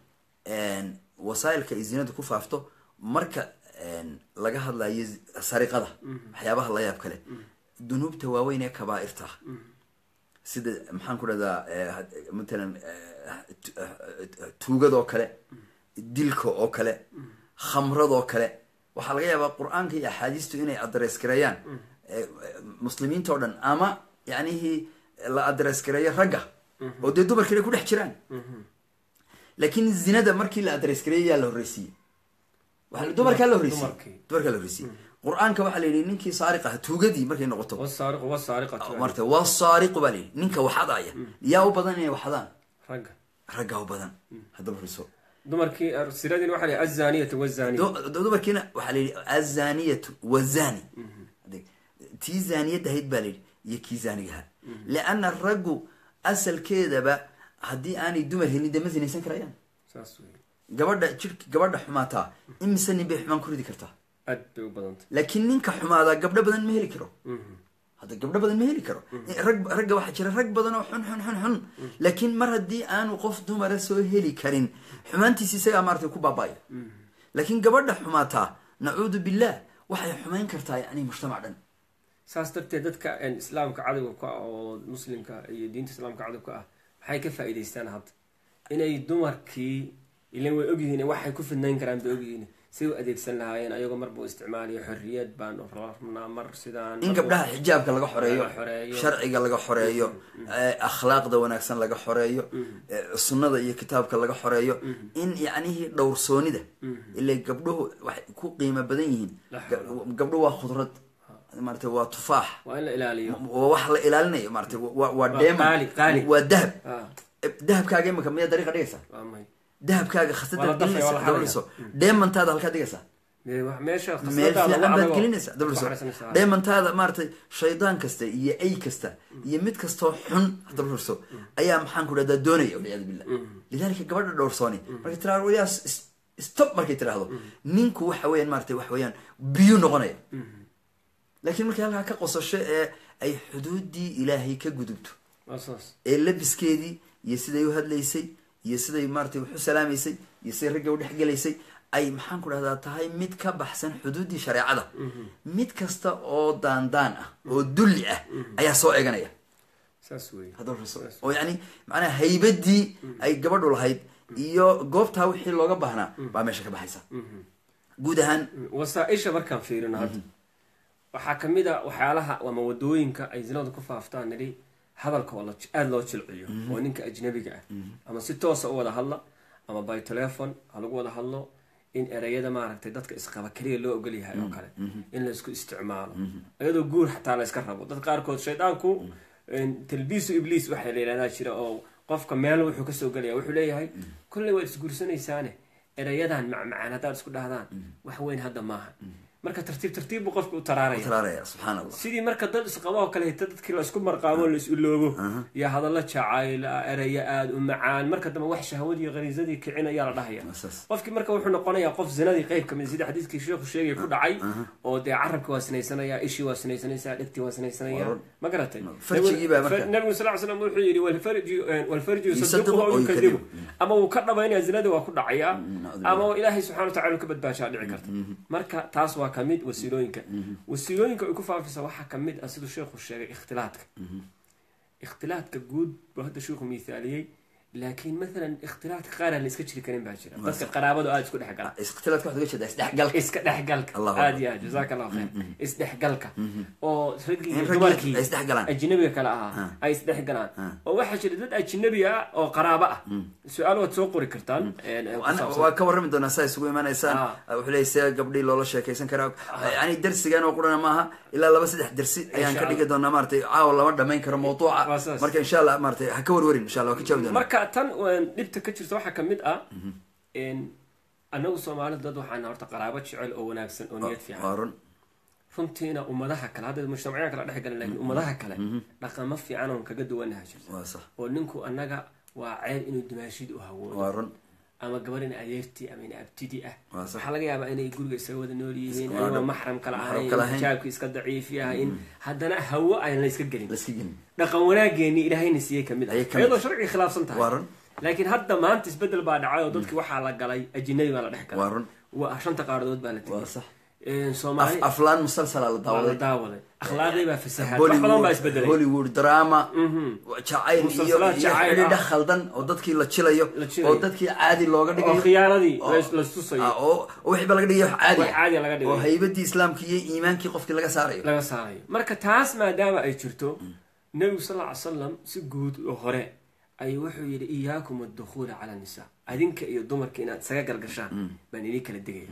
wasaa'ilka ay zinadu ku faafto marka laga hadlayo sariqada waxyaabaha la yaab kale dunuubta waaweyn ee kabaa'irta ah sida maxaan ku dhahdaa matalan tuugadoo kale dilka oo kale khamradoo kale waxaa laga yaabaa qur-aanka iyo axaadiistu inay adres gareeyaan muslimiinta o dhan ama yacnihii la adres gareeyo ragga oo dee dumarkiina ku dhex jiraan laakiin zinada markii la adres gareeyo yaa la horreysiiyey waa dumarkaa la horreysiiyey dumarkaa la horreysiiyey qur-aanka waxaa la yidhi ninkii saariq ah tuugadii markay noqoto wasaariqu wasaariqatu marta waa saariqu baa la yidhi ninka waxadaya yaa u badan inay waxdaan ragga raggaa u badan haddaba riso dumarkii siradin waxaa la yidhi azaniyatu wazani dumarkiina waxaa la yidhi azaniyatu wazani tii zaaniyadda ahayd baa la yidhi iyo kii zaanigaha lianna raggu asalkeedaba haddii aanay dumar helin dee ma sinaysan karayaan saas wey gabadha jirk gabadha xumaataa imise nin bay xumaan ku ridi kartaa aad bay u badantay laakiin ninka xumaadaa gabdho badan ma heli karo hadda gabdho badan ma heli karo rag ragga waxaa jira rag badan oo xun xun xun xun laakiin mar haddii aanu qof dumara soo heli karin xumaantiisi isagaa maaratay ku baaba'aya laakiin gabadha xumaataa nacuudu billah waxay xumayn kartaa yani mujtamac dhan saas darteed dadka islaamka cadowga ka ah oo muslimka iyo diinta islaamka cadowga ah maxay ka faa'iidaystaan hadda inay dumarkii ilan way ogyihiin waxay ku fidnayn karaan bay ogyihiin say u adeegsan lahaayeen ayagoo marba u isticmaalayo xorriyad baan rabnaa mar sidaan in gabdhaha xijaabka laga xoreeyo laga xoreeyo. sharciga laga xoreeyo akhlaaqda wanaagsan laga xoreeyo sunnada iyo kitaabka laga xoreeyo in yacnihii dhowrsoonida ila gabdhuhu waxay ku qiimo badan yihiin La Ga- gabdhuhu waa khudrad maarata waa tufaax waa in la ilaaliyo waa wax la ilaalinayo maarata waa waa qaali, dheeman qaali. waa dahab Ah, dahabkaaga imika miyaa dariiqa dhigaysaa waa may dahabkaaga Waa la khasadaad dafaya, waa la gelinaysa xadaya. dabliso dheemantaada halkaa dhigaysaa Mee wax- meesha meel khasnadaada fiican ugu baad adagoo gelinaysaa ku dabliso xariisanaysaa. dheemantaada maaratay shaydaan kasta iyo ay kasta iyo mid kastoo xun dabliso ayaa maxaan ku dhahdaa doonaya walciyaadu billah lidalika gabadha dhowrsooni markay tiraado waliyaa stop markay tiraahdo ninku waxa weeyaan maaratay wax weeyaan biyu noqonaya laakiin markay halkaa ka qosasho ee ay xuduudii ilaahay ka gudubto waa saas ee labiskeedii iyo siday u hadlaysay iyo siday maaratay wax u salaamaysay iyo siday ragga u dhexgelaysay ay maxaan ku dhahdaa tahay mid ka baxsan xuduuddii shareecada mid kasta oo daandaan ah oo dulli ah ayaa soo eeganaya saas wey haddaba raso oo yacni macnaha haybadii ay gabadhu lahayd iyo goobtaa wixii looga baahnaa baa meesha ka baxaysa guud ahaan wasaa-isha markaan fiirino hadda waxaa kamid a waxyaalaha ama wadooyinka ay zinadu ku faaftaan nidhi hadalka oo la aada loo jilciyo oo ninka ajnabiga ah ama si toosa u wada hadla ama by telefon ha lagu wada hadlo in ereyada maaragtay dadka isqaba keliya loo ogol yahay oo kale in la isku isticmaalo iyadoo guur xataa la iska rabo dad qaarkood shaydaanku talbiisu ibliis waxaa la yidhahdaa jira oo qofka meel wuxuu kasoo gelaya wuxuu leeyahay kolley waad isguursanaysaane ereyadan macmacaan haddaad isku dhahdaan wax weyn hadda maaha marka tartiib tartiib buu qofka u taraaraya taraaraya subxaan allah sidii marka dad isqabo oo kale hita dadkii la isku marqaamo la is iloobo iyo hadallo jacayl ah ereyo aada u macaan marka dambe wax shahwadii khariisadii kicin ayaa la dhahaya saas qofkii marka wuxuu noqonayaa qof zinadii qeyb kamid sida xadiiskii sheekhu sheegay ku dhacay oo dee carabki waa sinaysanaya ishii waa sinaysanaysaa dhegtii waa sinaysanaya Waa- ma garatay farjigii baa marka- nabigu sal ly slam wuxuu yidhi walfarji walfarji Yusaddiqu yusadiquhu aw aw yukadibu yukadibu. ama wuu ka dhabaynaya zinadii waa ku dhacayaa nacudhu ama ilaahay subxana wa tacala uu ka badbaashaa dhici karta marka taas waa kamid wasiilooyinka wasiilooyinka ay ku faafisa waxaa kamid ah siduu sheekhu sheegay ikhtilaadka ikhtilaadka guud buu hadda sheekhu miithaaliyey laakiin maalan ikhtilaadka qaar aan la iska jiri karin baa jira dadka qaraabadu aada isku dhex gala ikhtilaadka waxaad uga jeedaa isdhexgalka iska dhexgalka Allahu aada iyo aad jazaaka allahu khayr isdhexgalka oo raggii In iyo raggii dumarkii ay isdhexgalaan. ajnabiga kale ahaa ay isdhexgalaan oo waxaa jira dad ajnabi ah oo qaraabo ah su-aal waad soo qori kartaan een, ku Ana- saabsan. waa ka warrami doonaa saa isugu imanaysaan Ah. wuxuu leeyahy see gabdhii loola sheekaysan karaa yani darsigan oo qurana maaha ilaa laba saddex dersi ayaan Insha ka dhigi doonaa maratay caawa lama dhamayn karo mawduuca Waa saas. marka insha allah maratay ha ka warwarin insha allah waa ka jaabi doonaa marka tan een, dhibta ka jirta waxaa kamid ah een, annagu soomaalida dad waxaan horta qaraabo jecel oo wanaagsan oo niyad fiican waa run runtiina ummadaha kale hadda mujtamacyan kala dhex galan laakiin ummadaha kale dhaqamo fiican oon kaga duwanaha jirta waa sax oo ninku annaga waa ceeb inuu dimaashid u hawoodo waa run ama gabar in adeertii ama in abtidi ah Waa sax. waxaa laga yaabaa inay guriga isaga wada nool yihiin Waa ayagoo dhab. maxram kala Maxram ahayn kala ahayn. xijaabki iska daciif yahay in haddana hawo aan la iska gelin laska gelin dhaqan wanaageeni ilaahayna siiyey kamid ah Ayay kamid iyadoo sharciga khilaafsan waa tahay run laakiin hadda maanta isbedel baa dhacay oo dadki waxaa la galay ajinabi baa la dhex waa galay run waa shanta qaaradood baa la waa tegay sax Een, soomaali Af- aflaan musalsala la waa la daawaday daawaday akhlaaqdii baa fasahaad wax badan baa hollywood isbedelay hollywood drama jacayl iyo Musalsalaad iyo jacayl xidhiidha ah. khaldan oo dadkii la jilayo La jilayo. oo dadkii caadi looga oo dhigayo khiyaanadii oo- la- la tusayo Ah, oo oo wixii ba laga dhigayo wax caadi wax caadi laga oo dhigayo haybadii islaamka iyo iimaankii qofkii laga saarayo laga saarayo marka taas maadaama ay jirto nebigu sal ll ly salam si guud oo hore ayuu wuxuu yidhi iyaakum adukhuula cala nisa adinka iyo dumarka inaad isaga gargashaan baan idin kala digaya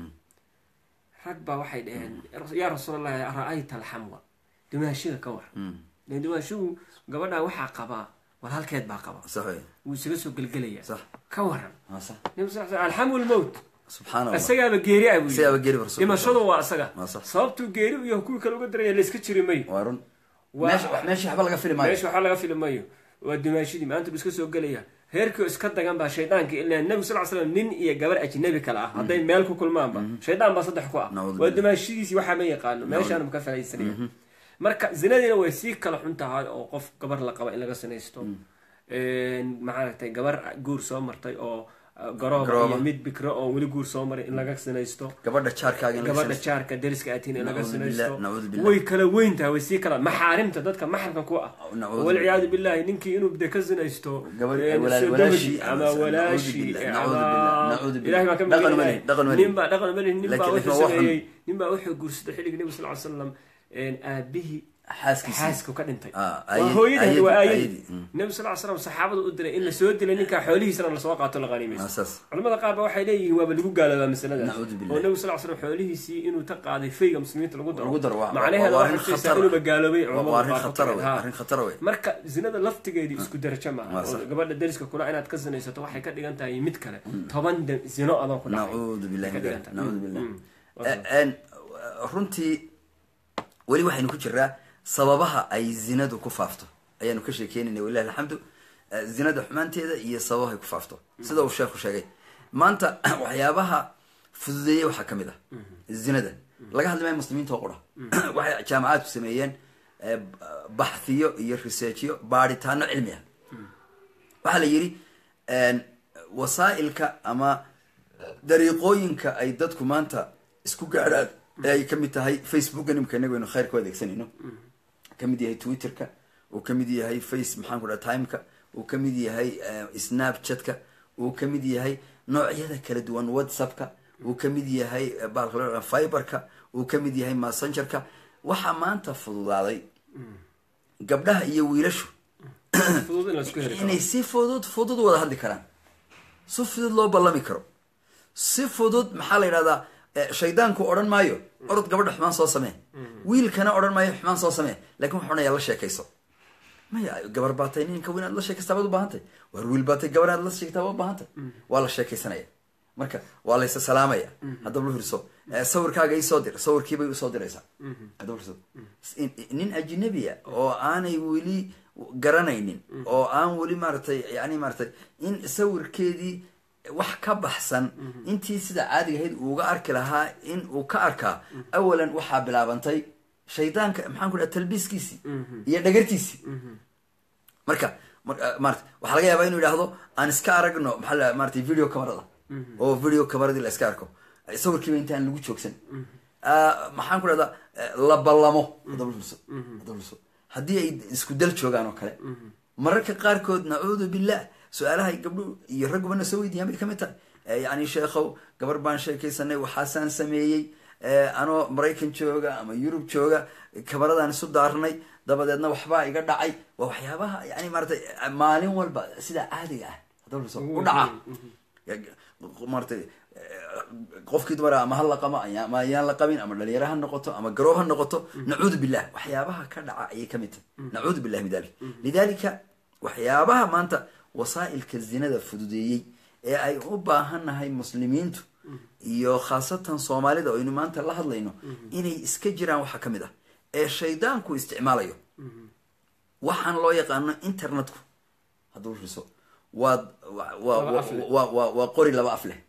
rag baa waxay dhaheen yaa rasuulallahi ra-ayta alxamwa dumaashiga ka war dee dumaashigu gabadhan waxaa qabaa walaalkeed baa qaba sax wey wuu isaga soo gelgelaya sax ka waran waa sax nebigu sal sl alxamwu lmowt subxaana allah isagaaba geeri ah buu yidhi. sidaaba geri barso dhimashadu waa isaga Waa sax. sababtuu geeri iyo kuwii kale uga daraya layska jiri mayo waa run Waa- meesha wax- meesha waxba laga fili maayo meesha waxaa laga fili mayo waa dumaashidii maanta buu iska soo gelaya heerkii oo iska dagan baa shaydaanka ilaa nebigu sal ly slam nin iyo gabar ajnabi kale ah hadday meel ku kulmaanba shaydaan baa saddex ku ah Nacuudu waa billah. dumaashidiisii waxaa ma yaqaano meeshaanu ka faaidsanaya marka zinadiina way sii kala xun tahay oo qof gabar la qaba in laga sinaysto maaragtay gabar guur soo martay oo uh, garooba Garooba. iyo mid bikro oo weli guur soo maray in laga sinaysto gabadha jaarkaaga in laga gabadha sinaysto. jaarka deriska atiin in laga Nacuudu sinaysto billah, nacuudu billah. way kala weyn tahay way sii kala maxaarimta dadka maxramka ku ah Nacuudu walciyaadu billahi ninkii inuu de ka sinaysto Gabar- eh, walaal- sodogii walaashii, ama nacuudu walaashii billah, eh, nacuudu ama billah, nacuudu billah. ilahay baa ka Dhaqan magan weli, dhaqan weli. nin baa dhaqan weli nin baa Laakiin- wuxuu laakiin waa sameeyey nin baa wuxuu guursaday xilligii nebi sal ly slam aabihii xaaskiisii xaasku ka dhintay Ah, waa ayadi- hooyadii waa ayadi- aayadii ayadi, mm. nebi sal ly slam saxaabada u diray in la soo dilay ninkaa xoolihiisana lasoo qaato la waa qaniimaysto saas culamada qaar ba waxay leeyihiin waaba lagu gaaloobaa masaladaas Nacuudu billah. oo nebigu sal l slam xoolihiisii inuu ta qaaday fayga muslimiinta lagu daro Lagu daro, waa- macnaheeda waa waxay arrin tusaysaa khatar ah. inuuba gaaloobay waa culamada arrin qaar ku khatara tageen. wey Ha. arrin khatara wey marka zinada laftigeedii isku darajo maaha Waa oo sax. gabadha deriska kula inaad ka sinaysato waxay ka dhigan tahay mid kale toban de- zino adan ku dhacay nacuudu billahi Ka min dhigan dalik, tahay. nacuudu Mm, billah mm. Waa sax. En, runtii weli waxaynu ku jiraa sababaha ay zinadu ku faafto ayaanu ka sheekeynayna walilahi alxamdu Eh, zinada xumaanteeda iyo sababahay ku faafto sida uu sheekhu sheegay maanta waxyaabaha fududeeyey waxaa ka mid ah zinada laga hadli maayo muslimiinta oo qura waxay jaamacaadku sameeyeen eh, baxhiyo iyo researchyo baadhitaano cilmi ah waxaa la yidhi wasaa'ilka ama dariiqooyinka ay dadku maanta isku gaadhaan ee ay kamid tahay facebooka nimka inagu aynu khayrka u adeegsanayno kamid yahay twitterka uu kamid yahay face maxaan ku dhaha timeka uu kamid yahay snapchatka uu kamid yahay noocyada kala duwan whatsappka uu kamid yahay eh, bahalka loo yaqaan fiberka uu kamid yahay messengerka waxaa maanta fududaaday gabdhaha iyo wiilashu fudud in la isku heli karo inay si fudud fudud wada hadli karaan si fudud loo ballami karo si fudud maxaa la yidhahdaa eh, shaydaanku odhan maayo orod gabadha xumaan soo samee wiilkana odhan maayo xumaan soo samee lakin wuxuu odhanaya la sheekayso maya gabar baatay ninka weyn aad la sheekaystaa baad u baahantay waar wiil baatay gabar aad la sheegtaa baad u baahantay waa la sheekaysanaya marka waa laysa salaamaya haddaba lu hirso Eh, sawirkaaga isoo dir sawirkiibay usoo diraysaa haddaba hirso In- nin ajnabiya oo aanay weli garanaynin oo aan weli maaragtay yani maaragtay in sawirkeedii wax ka baxsan intii sida caadiga ahayd uuga arki lahaa in uu ka arkaa awalan waxaa bilaabantay shaydaanka maxaan ku dhaha talbiiskiisii iyo dhagartiisii marka mar- eh, maarata waxaa laga yaabaa inuu yidhaahdo aan iska aragno maxaa la maratay video camerada oo video cameradii la iska arko sawirkiiba intaan lagu joogsan maxaan ku dhahdaa la ballamo hadaba fiirso hadaba fiirso haddii ay isku dal joogaan oo kale mararka qaarkood nacuudu billah su-aalaha ay gabdho iyo raggubana soo weydiiyaan bay ka mid tahay yacni sheekhow gabar baan sheekaysanay waxaasaan sameeyey anoo maraykan jooga ama yurub jooga kabaradaan isu daarnay dabadeedna waxbaa iga dhacay waa waxyaabaha yani maaratay maalin walba sidaa caadiga ah hadaba fiirso u dhaca maaratay qofkii dumara ama ha la qamo ama ayaan la qabin ama dhalinyaro ha noqoto ama garoob ha noqoto nacuudu billah waxyaabaha ka dhaca ayay kamid tahay nacuudu billahi min dalik lidalika waxyaabaha maanta wasaa'ilka zinada fududeeyey ee ay u baahannahay muslimiintu iyo khaasatan soomaalida o aynu maanta la hadlayno inay iska jiraan waxaa ka mid ah ee shaydaanku isticmaalayo waxaan loo yaqaano internetku hadduu riso waad wa waa qori laba af leh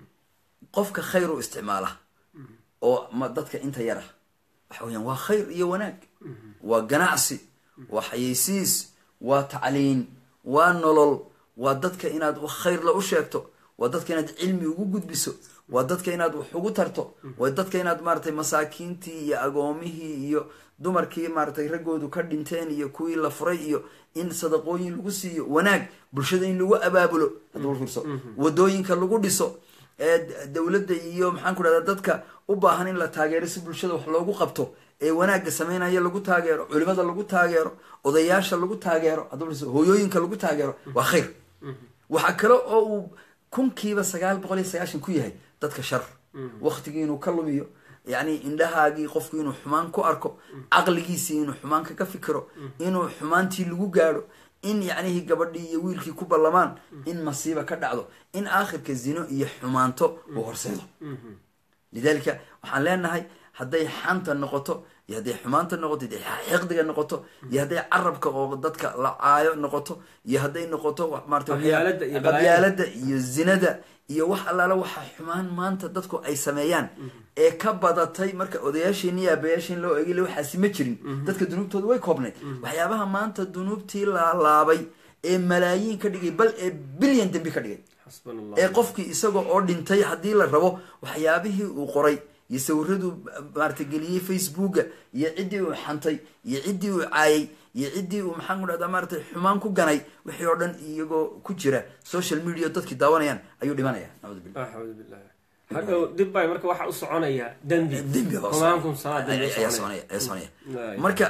qofka khayr u isticmaala oo ma dadka inta yara waxa weyaan waa khayr iyo wanaag waa ganacsi waa xayeysiis waa tacliin waa nolol waa dadka inaad khayrla u sheegto waa dadka inaad cilmi ugu gudbiso waa dadka inaad wax ugu tarto waa dadka inaad maaratay masaakiintii iyo agoomihii iyo dumarkii maaratay raggoodu ka dhinteen iyo kuwii la furay iyo in sadaqooyin lagu siiyo wanaag bulshada in lagu abaabulo hadduu fiirso wadooyinka lagu dhiso ee dowladda iyo maxaan ku dhahda dadka u baahan in la taageero si bulshada wax loogu qabto ee wanaagga sameynaya lagu taageero culimada lagu taageero odayaasha lagu taageero hadduu hooyooyinka lagu taageero waa khayr waxaa kale oo uu kunkiiba sagaal boqol iyo sagaashan ku yahay dadka shar waktigii inuu ka lumiyo yacni indhahaagii qofku inuu xumaan ku arko caqligiisii inuu xumaan kaga fikiro inuu xumaantii lagu gaadho in yacnihii gabadhii iyo wiilkii ku ballamaan in masiiba ka dhacdo in aakhirka zino iyo xumaanto uu horseedo lidalika waxaan leenahay hadday xanta noqoto iyo hadday xumaanta noqoto iyo xiqdiga noqoto iyo hadday carabka oo dadka la caayo noqoto iyo hadday noqoto marataqabyaalada iyo zinada iyo wax allaala waxa xumaan maanta dadku ay sameeyaan ee ka badatay marka odayaasheen iyo aabayaasheen loo egay waxaasi ma jirin dadka dunuubtooda way koobnayd waxyaabaha maanta dunuubtii laalaabay ee malaayiin ka dhigay bal ee bilyan dembi ka dhigay ee qofkii isaga oo dhintay haddii la rabo waxyaabihii uu qoray iyo sawiradu maarata geliyey facebooka iyo ciddii uu xantay iyo ciddii uu caayay iyo ciddii uu maxaan ku dhahdaa maaratay xumaan ku ganay wixii oo dhan iyagoo ku jira social media dadkii daawanayaan ayuu dhimanaya nacuudu billah axudu billah hadhow dib bay marka waxa u soconaya dembi dembi xumaankum salaad dembi ayaa soconaya ayaa soconaya marka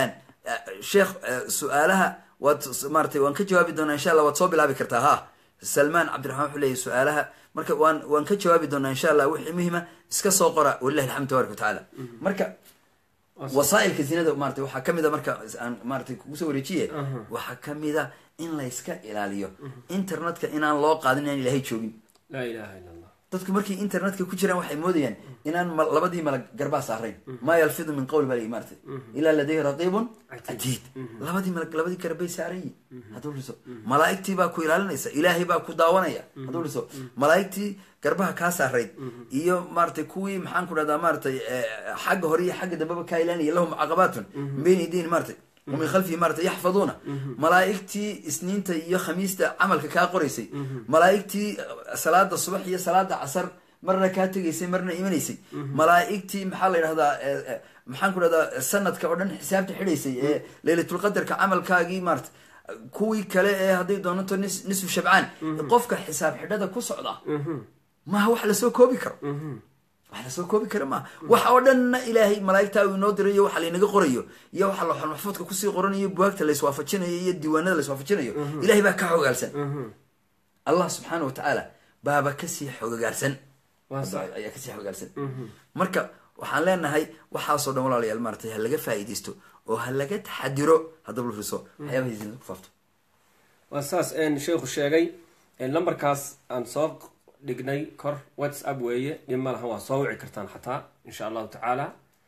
sheekh su-aalaha waad maaratay waan ka jawaabi doonaa insha allah waad soo bilaabi kartaa ha salmaan cabdiraxmaan wuxuu leeyahy su-aalaha marka waan waan ka jawaabi doonaa insha allah wixii muhima iska soo qora walilahi alxamdu tabaraka watacaala marka wasaailka zinada maratay waxaa kamid a marka aan maaratay kugu soo wareejiye waxaa kamid a in layska ilaaliyo internetka inaan loo qaadin inaan ilahay joogin laa ilaha illa allah dadku markay internetka ku jiraan waxay moodayaan inaan labadii malag garbaa saarayn maa yalfidu min qawli bal maaratay ilaa ladayhi raqiibun catiid labadii malag labadii garbay saaran yihin hadduu dhiso malaa'igtii baa ku ilaalinaysa ilaahay baa ku daawanaya hadduu dhiso malaa'igtii garbaha kaa saarayd iyo maaratay kuwii maxaan ku dhahdaa maaratay xagga hore iyo xagga dambeba kaa ilaalinaya lahum caqabaatun min bayni idiin maaratay wamin khalfihi maarata yaxfaduuna malaa'igtii isniinta iyo khamiista camalka kaa qoraysay malaa'igtii salaada subax iyo salaada casar marna kaa tegaysay marna imanaysay malaa'igtii maxaa la yidhahdaa maxaan ku dhahdaa sanadka oo dhan xisaabta xidhaysay ee leylatulqadarka camalkaagii maarata kuwii kale ee hadday doonanto nis nisfu shabcaan qofka xisaab xidhada ku socda maha wax lasoo koobi karo wax lasoo koobi kara maaha wax oo dhanna ilaahay malaa'igtaa uu inoo dirayo waxa laynaga qorayo iyo waxa looxal maxfuudka kusii qoranayo buwaagta layswaafajinayo iyo diiwaanada layswaafajinayo ilahay baa ka xogaalsan allah subxaana wa tacaala baaba kasii xogagaarsan ayaa kasii xogaalsan marka waxaan leenahay waxaasoo dhan walaalayaal maaratay ha laga faa'iidaysto oo ha laga taxadiro haddaba la riso waxyaabahay zinada ku faafto waa saas sheikhu sheegay lambarkaas aan soo dhignay kor whatsapp weeye dhib ma lahan waa soo wici kartaan xataa insha allahu tacaala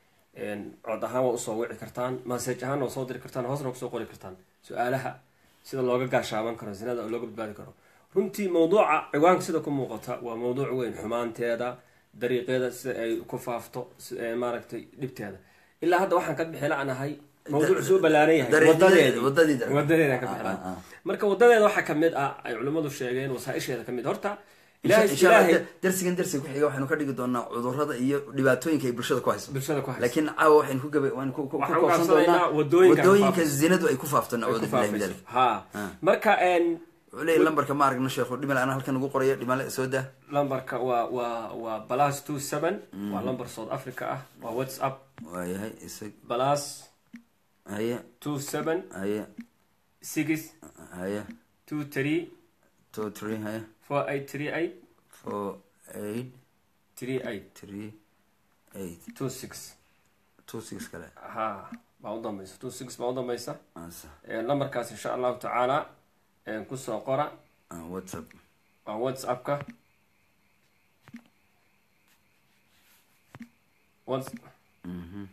cod ahaan waa usoo wici kartaan masaj ahaan waa soo diri kartaan hoosna kusoo qori kartaan su-aalaha sida looga gaashaaban karo zinada oo looga badbaadi karo runtii mawduuca ciwaanka sida ku muuqata waa mawduuc weyn xumaanteeda dariiqeeda sida ay ku faafto maaragtay dhibteeda ilaa hadda waxaan ka bixi la-nahay mawduuc soo ballaaran yahay wadadeeda ka bixi marka wadadeeda waxaa kamid ah ay culimmadu sheegeen wasaaisheeda kamid horta ilaahay insha allah ilaahay da- darsigan darsiga ku xiga waxaynu ka dhigi doonaa cudurrada iyo dhibaatooyinka ay bulshada ku hayso bulshada ku haysa laakiin caawa waxaynu ku gaba waan ku ku- ku Waxaan koobsan ugaabsanaynaa doonaa wadooyinka wadooyinka faafisa. zinadu ay ku faafto ay ku nacuudu billahi min faafayso. dalik ha Ah. marka een, wuxuu leeyahy lambarka ma aragno sheekhu dhimale anaa halkan ugu qorayo dhimale soo daa lambarka waa waa waa balas two seven waa lambar south africa ah waa whatsapp waayahay isag balas haye two seven haye six haye two three two three haye four eight three eight four eight three eight three eight two six two six kale ha baa u dambaysa two six baa u dambaysa asa Ee, lambarkaas insha allahu tacaala ee, kusoo qora ah, whatsapp waa whatsappka Whats- Mhm.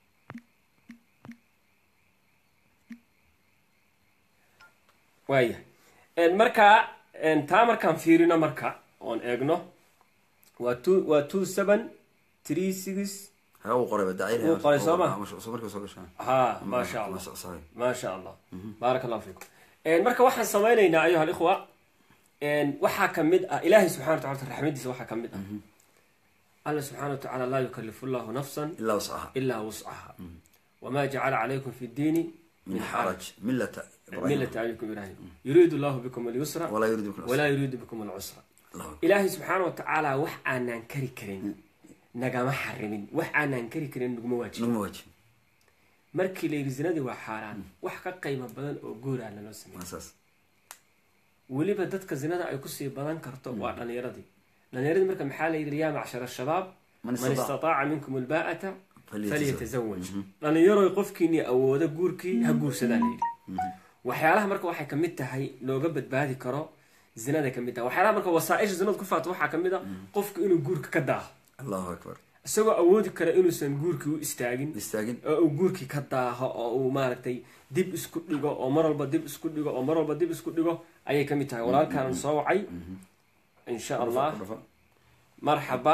waaya Een, marka een, taa markaan fiirino marka oon eegno waa two waa two seven three six ha uu qoray badacir Wuu qoray soo ma? soo markii soo gashaa ha maasha allah saxay maasha allah baaraka allahu fiikum Een, marka waxaan samaynaynaa ayuha alikhwa een, waxaa ka mid ah ilaahay subxana wa tacala raxmadiisa waxaa ka mid ah alla subxaana wa tacaala laa yukalifu llahu nafsan ilaa wascaha ilaa wuscaha wamaa jacala calaykum fi ddiini min xaraj millata milata abikum ibrahim yuriidu llahu bikum alyusra walaa yuriidu bikum walaa yuriidu bikum alcusra Allahu akbar. ilaahay subxaana wa tacaala wax aanaan kari karin nagama xarimin wax aanaan kari karin naguma waajibin naguma waajib markii la yidhi zinadii waa xaaraan wax ka qiimo badan oo gooraa laloo sameeyey waa saas weliba dadka zinada ay kusii badan karto waa dhalinyaradii dhalinyaradii marka maxaa la yidhi yaa macshara shabaab Man man istataca istataaca minkum albaa'ata falyatazawaj. falyatazawaj dhalinyaroy qofkiinii awooda guurkii ha guursadaa la yidhi waxyaalaha marka waxay kamid tahay looga badbaadi karo zinada kamid tahay waxyaalaha marka wasaaisha zinada ku faato waxaa kamid a qofku inuu guurka ka daaho allahu akbar isagoo awoodi kara inuusan guurkii u istaagin istaagin oo uu guurkii ka daaho oo uu maaragtay dib isku dhigo oo mar walba dib isku dhigo oo mar walba dib isku dhigo ayay kamid tahay walaalkaanan soo wacay insha allah Dhafa. marxaba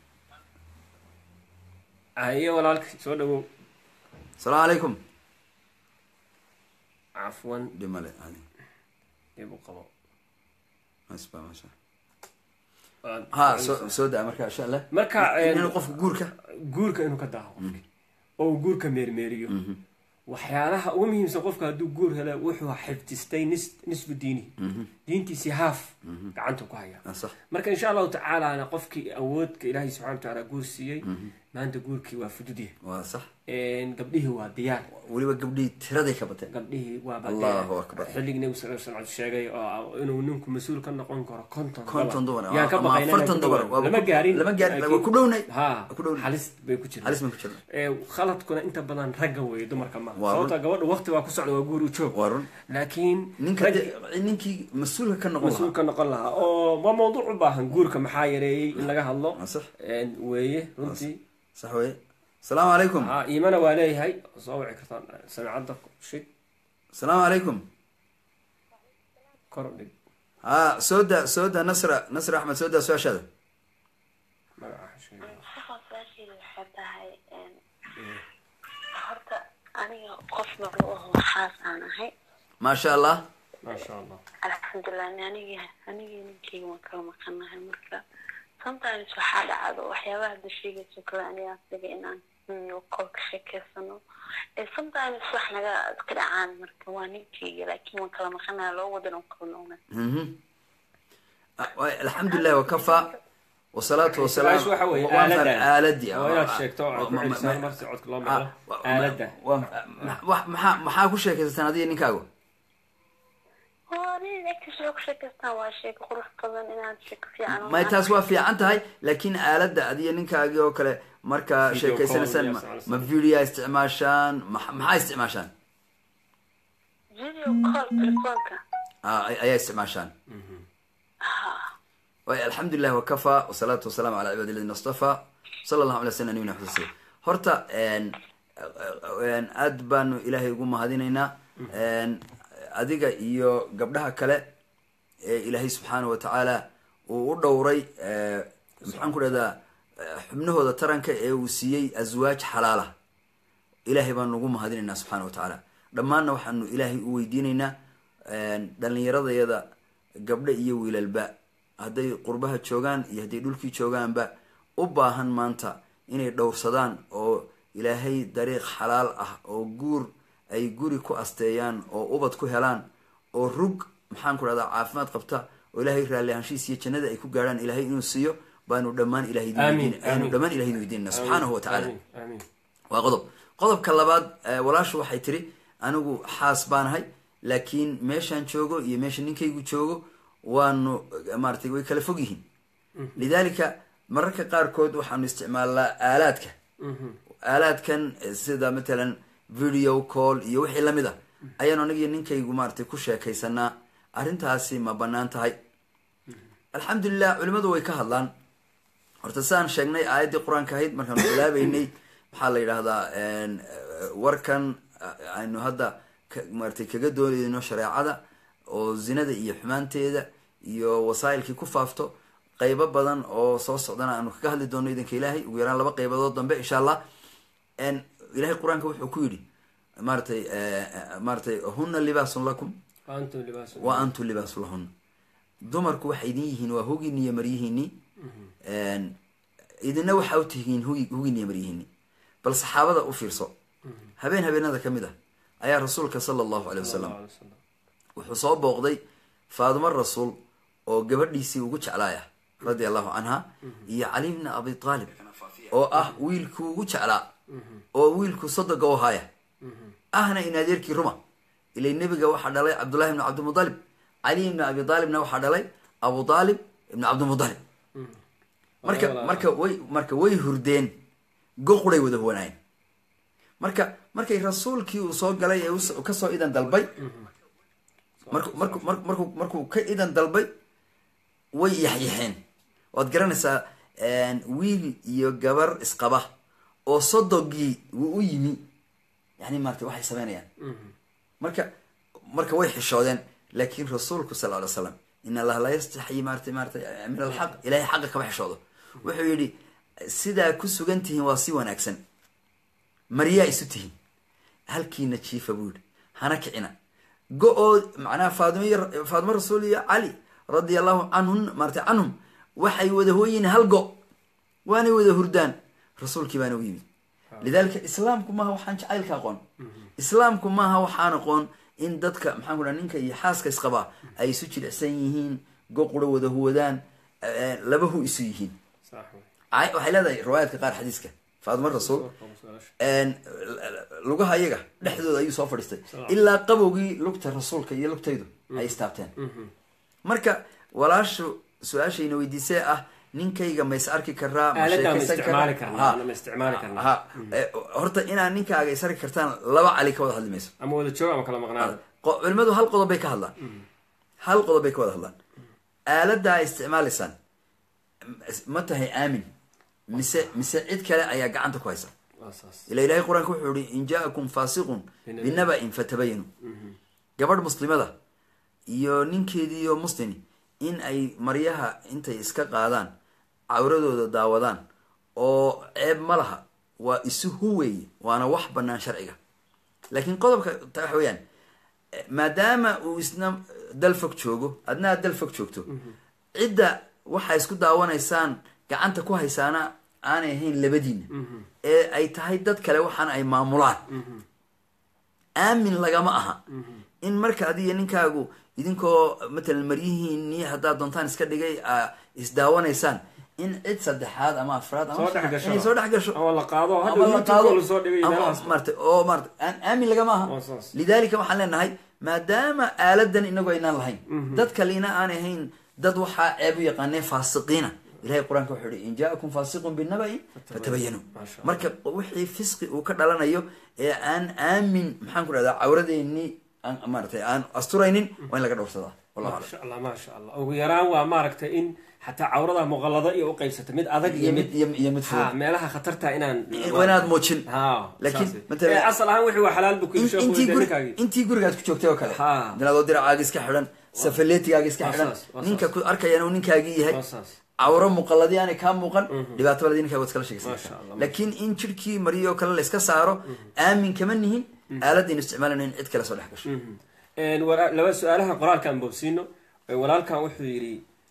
aye walaalka soo dhawow asalaamu calaykum cafwan dhimale ali dib u qabo masba masha ha soo soo daa marka insha allah marka inuu qofka guurka guurka inuu ka daaho qofki oo uu guurka meermeeriyo waxyaalaha ugu muhiimsan qofka hadduu guur helo wuxuu xifdistay nis nisfu diini diintiisii haaf gacantu ku haya Ah, sax marka insha allahu tacaalana qofkii awoodka ilaahay subxana wa tacaala guur siiyey maanta guurkii waa fududyahay waa sax gabdhihii waa diyaar weliba gabdhihii tiraday ka bateen gabdhihii waa Allahu akbar. xilligii nabi sal slam sheegay oo inuu ninku mas-uul ka noqon karo konton konton dumar yaan ka ama baqaynaa afartan inaan ku dumar dhawaano. lama gaarin lama gaarin laakiin- waa ku dhownay ha Waa ku dhownay halis bay ku jirta halis baan ku jirna Ee, khaladkuna inta badan ragga weeye dumarka ma Waa run. sababta gabadha waqti waa ku socda waa guur u joog waa run laakiin ninka rag de- ninkii mas-uulka ka noqon mas-uul lahaa ka noqon lahaa oo waa mawduuc u baahan guurka maxaa yareeyey in laga hadlo waa sax Een, weeye runtii sax weye asalaamu calaykum ha iimana waa leeyahay soo wici kartaan samicadda shid asalaamu calaykum kor u dhig ha soo daa soo daa nasra nasra axmed soo daa su-aashaada magaca sheeg saasheeda waxay tahay horta aniga qof maclu aho waxaas aan ahay maasha allah maasha allah alxamdulilah aniga anigii ninkeyga waan kala maqanahay marka sometimes waxaa dhacdo waxyaabaha hadda sheegayso kale aniga asiga inaan qolka sheekeysano ee sometimes wax naga iska dhacaan marka waa ninkeyga laakiin waan kala maqanahay loo wadan oo kala noqna Mhm. Ah, wa- alxamdulilah wakafaa wasalaatu wasalaam su-aashu waxa weeye Waan fahmay, aaladda aaladii waa inaad sheegto oo Ma- ku ma- celisaan ma- marsi codka loo ah, maqlo wa- aaladda wa- ma- wa- maxaa maxaa ku sheekaysataan adiga ninkaagu waa nin agtiisa ku sheekeystaan waa sheeko qurux badan inaad sheeko fiican u may taas waa fiican tahay laakiin aaladda adiga ninkaagii oo kale markaa Video sheekaysanaysaan call, ma- yes, ma video isticmaashaan ma- maxaa isticmaashaan video call telefoonka Ah, ay- ayaa isticmaashaan waay alxamdulilah wakafaa wasalaatu wasalaamu calaa cibaadi ladina astafaa sala allahu ala sala nabina xusase horta een, een, aad baanu ilaahay ugu mahadinaynaa een, adiga iyo gabdhaha kale ee ilaahay subxaanahu watacaala uu u dhowray ee, maxaan ku dhahdaa ee, xubnahooda taranka ee uu siiyey aswaaj xalaala ilaahay baanu ugu mahadinaynaa subxaana wa tacaala dhammaanna waxaanu ilaahay u weydiinaynaa dhalinyaradayada gabdho iyo wiilalba hadday qurbaha joogaan iyo hadday dhulkii joogaanba u baahan maanta inay dhowrsadaan oo ilaahay dariiq xalaal ah oo guur ay guri ku asteeyaan oo ubad ku helaan oo rug maxaan ku dhahdaa caafimaad qabta oo ilaahay raalli ahaanshihiis iyo jannada ay ku gaadhaan ilaahay inuu siiyo baanu dhammaan ilahay idin Amiin, weydiin- aanu amiin. dhammaan ilahay idin weydiinana subxaanahu wa tacaala Amiin, amiin. waa qodob qodobka labaad eh, walaashu waxay tiri anigu xaas baanahay laakiin meeshaan joogo iyo meesha ninkaygu joogo waanu eh, maaratay way kala fog yihiin lidaalika mararka qaarkood waxaanu isticmaalnaa aalaadka aalaadkan eh, sida matalan video call iyo wixii lamid a ayaanu anigiyo ninkaygu maaratay ku sheekaysanaa arrintaasi ma banaan tahay alxamdulilah culimadu way ka hadlaan horta sidaan sheegnay aayaddii qur-aanka ahayd markaanu bilaabeynay maxaa la yidhaahdaa en, eh, warkan eh, aynu hadda ka- maratay kaga doonayno shareecada oo zinada iyo xumaanteeda iyo wasaa'ilkii ku faafto qeybo badan oo soo socdana aanu kaga hadli doono idanka ilaahay ugu yaraan laba qeybadood dambe insha allah en, ilahay qur-aanka wuxuu ku yidhi maaratay eh, eh, maaratay huna libaasun lakum Wa antum libaasun. wa antum libaasu lahun dumarku waxay idin yihiin waa hugiini iyo maryihiini idina waxaa u tihiin hugi- hugiini iyo maryihiini bal saxaabada u fiirso habeen habeenada ka mid ah ayaa rasuulka sala allahu aley wasalam Sallallahu alayhi wasallam. wuxuu soo booqday faadimo rasuul oo gabadhiisii ugu jeclaaya radia allahu canha iyo cali bni abi aalib oo ah wiilkuu ugu jeclaa oo wiilku sodoga u haya ahna in adeerkii ruma ilay nebiga waxaa dhalay cabdullahi ibni cabdimudalib cali ibni abi aalibna waxaa dhalay abu aalib ibni cabdimudalib marka Walaal. marka way marka way hurdeen goquray wada huwanaayeen marka markay rasuulkii uu soo galay ee us- kasoo idan dalbay marku marku mar- markuu markuu ka idan dalbay way yaxyaxeen waad garanaysaa wiil iyo gabar isqaba oo sodogii wuu u yimi yani maarata waxay sameynayaan marka marka way xishoodeen laakin rasuulku sal ly slam in allaha laa yastaxyi maarata maarata min alxaq ilahay xaqa kama xishoodo wuxuu yidhi sidaa ku sugan tihiin waa si wanaagsan maryaa isu tihiin halkiina jiifa buu yidhi hana kicina go-oo macnaha faadimo iyo faadimo rasuul iyo cali radia allahu canhun maarata canhum waxay wada hooyiin hal go waanay wada hurdaan rasuulkii baana u yimi lidalika islaamku maaha waxaan jacaylka aqoon islaamku maaha waxaan aqoon in dadka maxaan ku dhaha ninka iyo xaaska isqabaa ay isu jilicsan yihiin goqura wada huwadaan eh, laba hu isu yihiin Sax wey. Ay- waxay leedahay riwaayaadka qaar xadiiska faadimo rasuul een, lugaha iyaga dhexdooda ayuu soo fadhiistay ilaa qabowgii lugta rasuulka iyo lugtaydu ay istaabteen marka walaashu su-aashayna weydiisee ah ninkayga ma is arki karaa ma Aaladda ma sheekaysan isticmaali karaa? karnaa, Ha. ma isticmaali karnaa. ha Eh, horta inaad ninkaaga is arki kartaan laba cali ka wada hadli mayso ama wada joog ama kala maqnaada Qo- culimadu hal qodob bay ka hadlaan hal qodob bay ka wada hadlaan aaladda ay isticmaalaysaan ma tahay aamin mise mise cid kale ayaa gacanta ku haysa Waa saas. ila ilahay qur-aanka wuxuu yihi in jaakum faasiqun binaba-in fatabayanu gabadh muslimada iyo ninkeediiyo muslimi in ay maryaha intay iska qaadaan cawradooda daawadaan oo ceeb ma laha waa isu huweeye waana wax banaan sharciga laakiin qodobka ta waxa weeyaan eh, maadaama uu isna dal fog joogo adna aad dal fog joogto cidda waxaa isku daawanaysaan gacanta ku haysaana aanay ahayn labadiina ee ay tahay dad kale waxaana ay maamulaan aamin lagama aha in marka adiga ninkaagu idinkoo matalan maryihiinii haddaad doontaan iska dhigay aa isdaawanaysaan in cid saddexaad ama afraad ama Soo dhex gasho. inay soo dhex gasho ama la qaado ama hadda la youtube qaado lasoo dhigay ama meelahaas maarata oo maarata aan- aamin lagama aha Waa saas. lidalika waxaan leenahay maadaama aaladan inagu aynaan lahayn dad kalena aan ahayn dad waxaa ceeb u yaqaaneen faasiqiina ilahay qur-aanka wuxuu yihi in jaakum faasiqun binaba-in fatabayanu Masha Allah. marka wixii fisqi uu ka dhalanayo ee aan aamin maxaan ku dhahdaa cawradeenii aan maaratay aan asturaynin waa in laga dhowrsadaa wallahu aclam maasha allah maasha allah ugu yaraan waa maaragtay in xataa cawrada muqallado iyo uqaybsata mid adag iyo iyo mid mid iyo iyo mid ha fudud meelaha khatarta inaan waa inaad muujin ha Laakiin, saas wey. matalan- Eh, asal ahaan wixii waa xalaal bu In- kuyiri sheekhu intii weydiiyey guri ninkaagii intii gurigaad ku joogtay oo kale Ha. dinaadoo diracaaga iska xidhan safaleetigaaga iska Waa xidhan saas, waa ninka saas. ku arkayana uu ninkaagii yahay waa saas cawro muqalladii aanay kaa muuqan dhibaato baladii ninkaaga waad iskala Masha sheegaysan Allah. laakiin in jirkii mariyoo kale la iska saaro aamin kama nihin aaladaynu isticmaalana in cid kale soo dhex gasho Een, wala- laba su-aalaha qoraalkaan boobsiino Ee, walaalkan wuxuu yidhi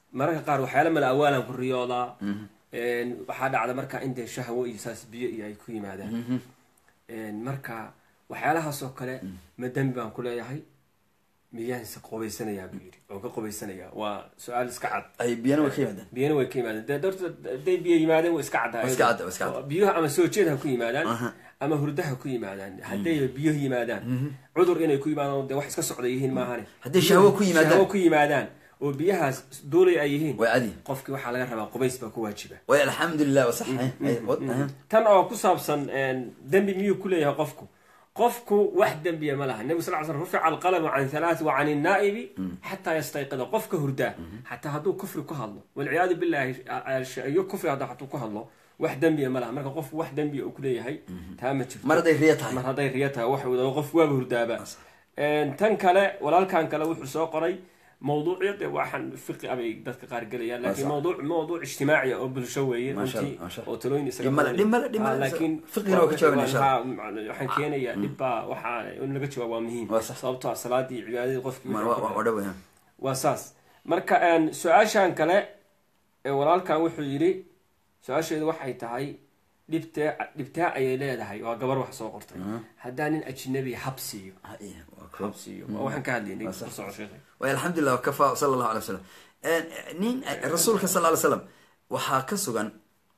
mararka qaar waxyaala mala awaalan ku riyoodaa waxaa dhacda marka in dee shahwo iyo saas biyo iyo ay ku yimaadaan marka waxyaalahaas oo kale ma dembi baan ku leeyahay miyaanse qubaysanayaa buu yidhi oo ka qubaysanayaa waa su-aal iska cad ay biyana way ka yimaadaan biyana way ka yimaadeen dee dorta hadday biyo yimaadeen way iska caddaa Waa iska cadda, waa iska cadda. biyuhu ama soo jeed ha ku yimaadaan ama hurda ha ku yimaadaan hadday biyo yimaadaan cudur inay ku yimaadaan dee wax iska socda yihiin maahane Hadday shahwo ku yimaadaan. shahwo ku yimaadaan oo biyahaas duulay ay yihiin way cadi qofkii waxaa laga rabaa qubays baa ku waajiba way alxamdulilah wa sax ay- ay- wad- aha. tan oo ku saabsan dembi miyuu ku leeyahay qofku qofku wax dembiya ma laha nebigu sal l slam rufica alqalamu can halaath wa can innaa'ibi xataa yastayqida qofka hurdaa xataa hadduu kufri ku hadlo walciyaadu billahi iyo kufri hadda hadduu ku hadlo wax dembiya ma laha marka qofku wax dembiya uu ku leeyahay taa ma jirto mar hadday riya tahay mar hadday riyo tahay wax wada qof waaba hurdaaba tan kale walaalkan kale wuxuu soo qoray mawduucyade waxaan fiqi abay dadka qaar gelayaan laakiin Waa sax. mawduuc mawduuc ijtimaaci ah oo bulsho weeye Masha runtii Allah, masha Allah. oo talooyin isaga Dhib male, badan. dhib male, dhib Ah, male. laakiin Fiqigana waa ka jawaabina, insha Allah. waxaa- waxaan keenayaa dhibbaa waxaa in laga jawaab waa muhiim Waa sax. sababtoo ah salaadii cibaadadii qofkii Ma- wuxuu wa- ku wa- wa dhaw, aha. waa saas marka een, su-aashan kale ee walaalkan wuxuu yidhi su-aasheedu waxay tahay dhibtee dhibtaa ayay leedahay waa gabar wax soo qortay haddaa nin ajnabi habsiiyo Ah, iya, waa koob. habsiiyo waa waxaan ka hadlaynay Waa sax. ku soco sheekhay way alxamdulilah wakafa sala allahu alay wasalam nin rasuulka sal ly slam waxaa ka sugan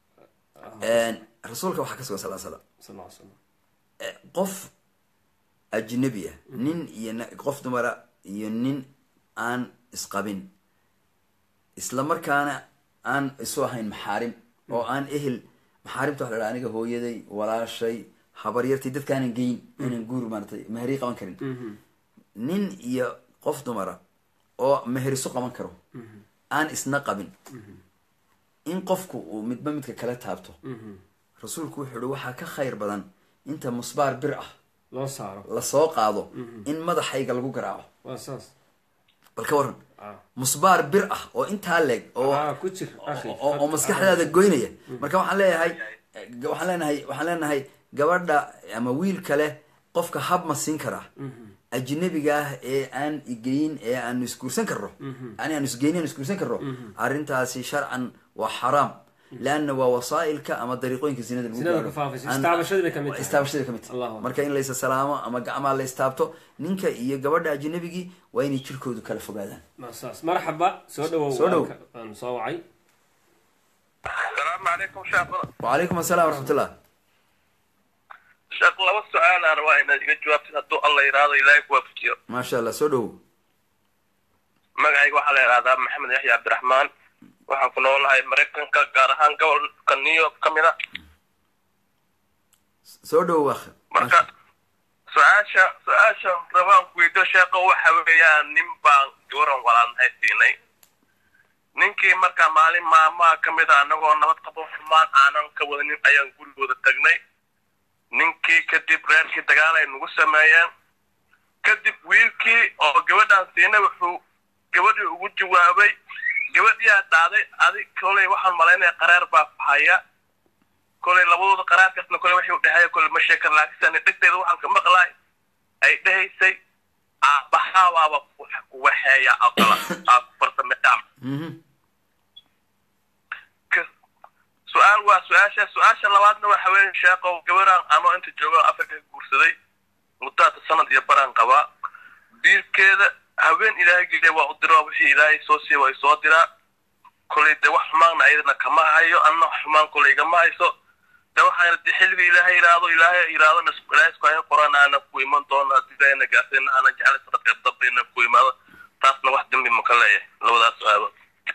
rasuulka waxaa ka sugan sal slam sal alla alay slam qof ajnabi ah nin iyo na- qof dumara iyo nin aan isqabin isla markaana aan isu ahayn maxaarim oo aan ehel maxaarimta waxa la dhaha aniga hooyaday walaashay habaryartay dadkaanan geyn aanan guur maaratay meheri qaban karin nin iyo qof dumara oo meheriso qaban karo aan isna qabin in qofku uu midba midka kala taabto rasuulku wuxuu ihi waxaa ka khayr badan inta musbaar bir ah loo saaro lasoo qaado in madaxayga lagu garaaco waa saas bal ka waran Ah. musbaar bir ah oo intaa leeg oo ah ku jir akhi oo oo maskaxdaada goynaya marka waxaan leeyahay waxaan leenahay waxaan leenahay gabadha ama wiil kale qofka hab ma siin karaa ajnabiga ah ee aan igeyn ee aanu isguursan karno yani aanu isgeyni aanu isguursan karno arrintaasi sharcan waa xaraam leanna waa wasaa'ilka ama dariiqooyinka zinada lagu Zinada gaaro. ku faafaysa. Aan- Istaabashadii bay ka mid tahay. istaabashadii bay ka mid tahay. Allahu akbar. marka in laysa salaamo ama gacmaa la istaabto ninka iyo gabadha ajnabigii waa inay jirkoodu kala fogaadaan waa saas marxaba soo dhawow Soo dhow. waan ka- waan soo wacay asalaamu calaykum sheekh wacalaykum assalam waraxmatullah sheekh laba su-aal aan rabaa inaad iga jawaabtid hadduu alla yidhaahdo ilaahay ku waafajiyo maasha allah soo dhowow magacayga waxaa la yidhahdaa maxamed yaxya cabdiraxmaan waxaan ku noolahay maraykanka gaar ahaan gobolka new york ka mid a soo dhowow akh marka su-aasha su-aasha rabaan ku weydiyo sheekha waxa weeyaan nin baan gabaran walaalnahay siinay ninkii marka maalin maamaha ka mid a annagoo nabad qabo xumaan aanan ka wadanin ayaan gurigooda tagnay ninkii kadib reerkii dagaal ay nagu sameeyeen kadib wiilkii oo gabadhaan siinay wuxuu gabadhii ugu jawaabay gabadhiyaa dhaaday adi kolay waxaan malaynaya qaraar baa fahaya kolay labadooda qaraarkaasna kolay waxay u dhehaya kolay ma sheekan laakiin dhegteeda waxaan ka maqlaay ay dhehaysay aabbahabaaba ku waxeeya aqala aa ku farsameeya Mhm. Ka- su-aal waa su-aasha su-aasha labaadna waxa weeye sheeqow gabaraan anoo inta jooga afrika ka guursaday muddaata sanad iyo baraan qabaa biilkeeda haween ilaahay geliya waa u diraa wixii ilaahay soo siiya waa isoo diraa kolay dee wax xumaanna ayadana kama hayo anna wax xumaan kolay igama hayso de waxaana de xilliga ilaahay yidhaahdo ilaahay yidhaahdo nas- ilaahay isku hayn qoraan aana ku iman doona haddii ilaahayna gaasayna aana jeclay sanadka dambayna ku imaado taasna wax dembi ma ka leeyahay labadaas su-aalood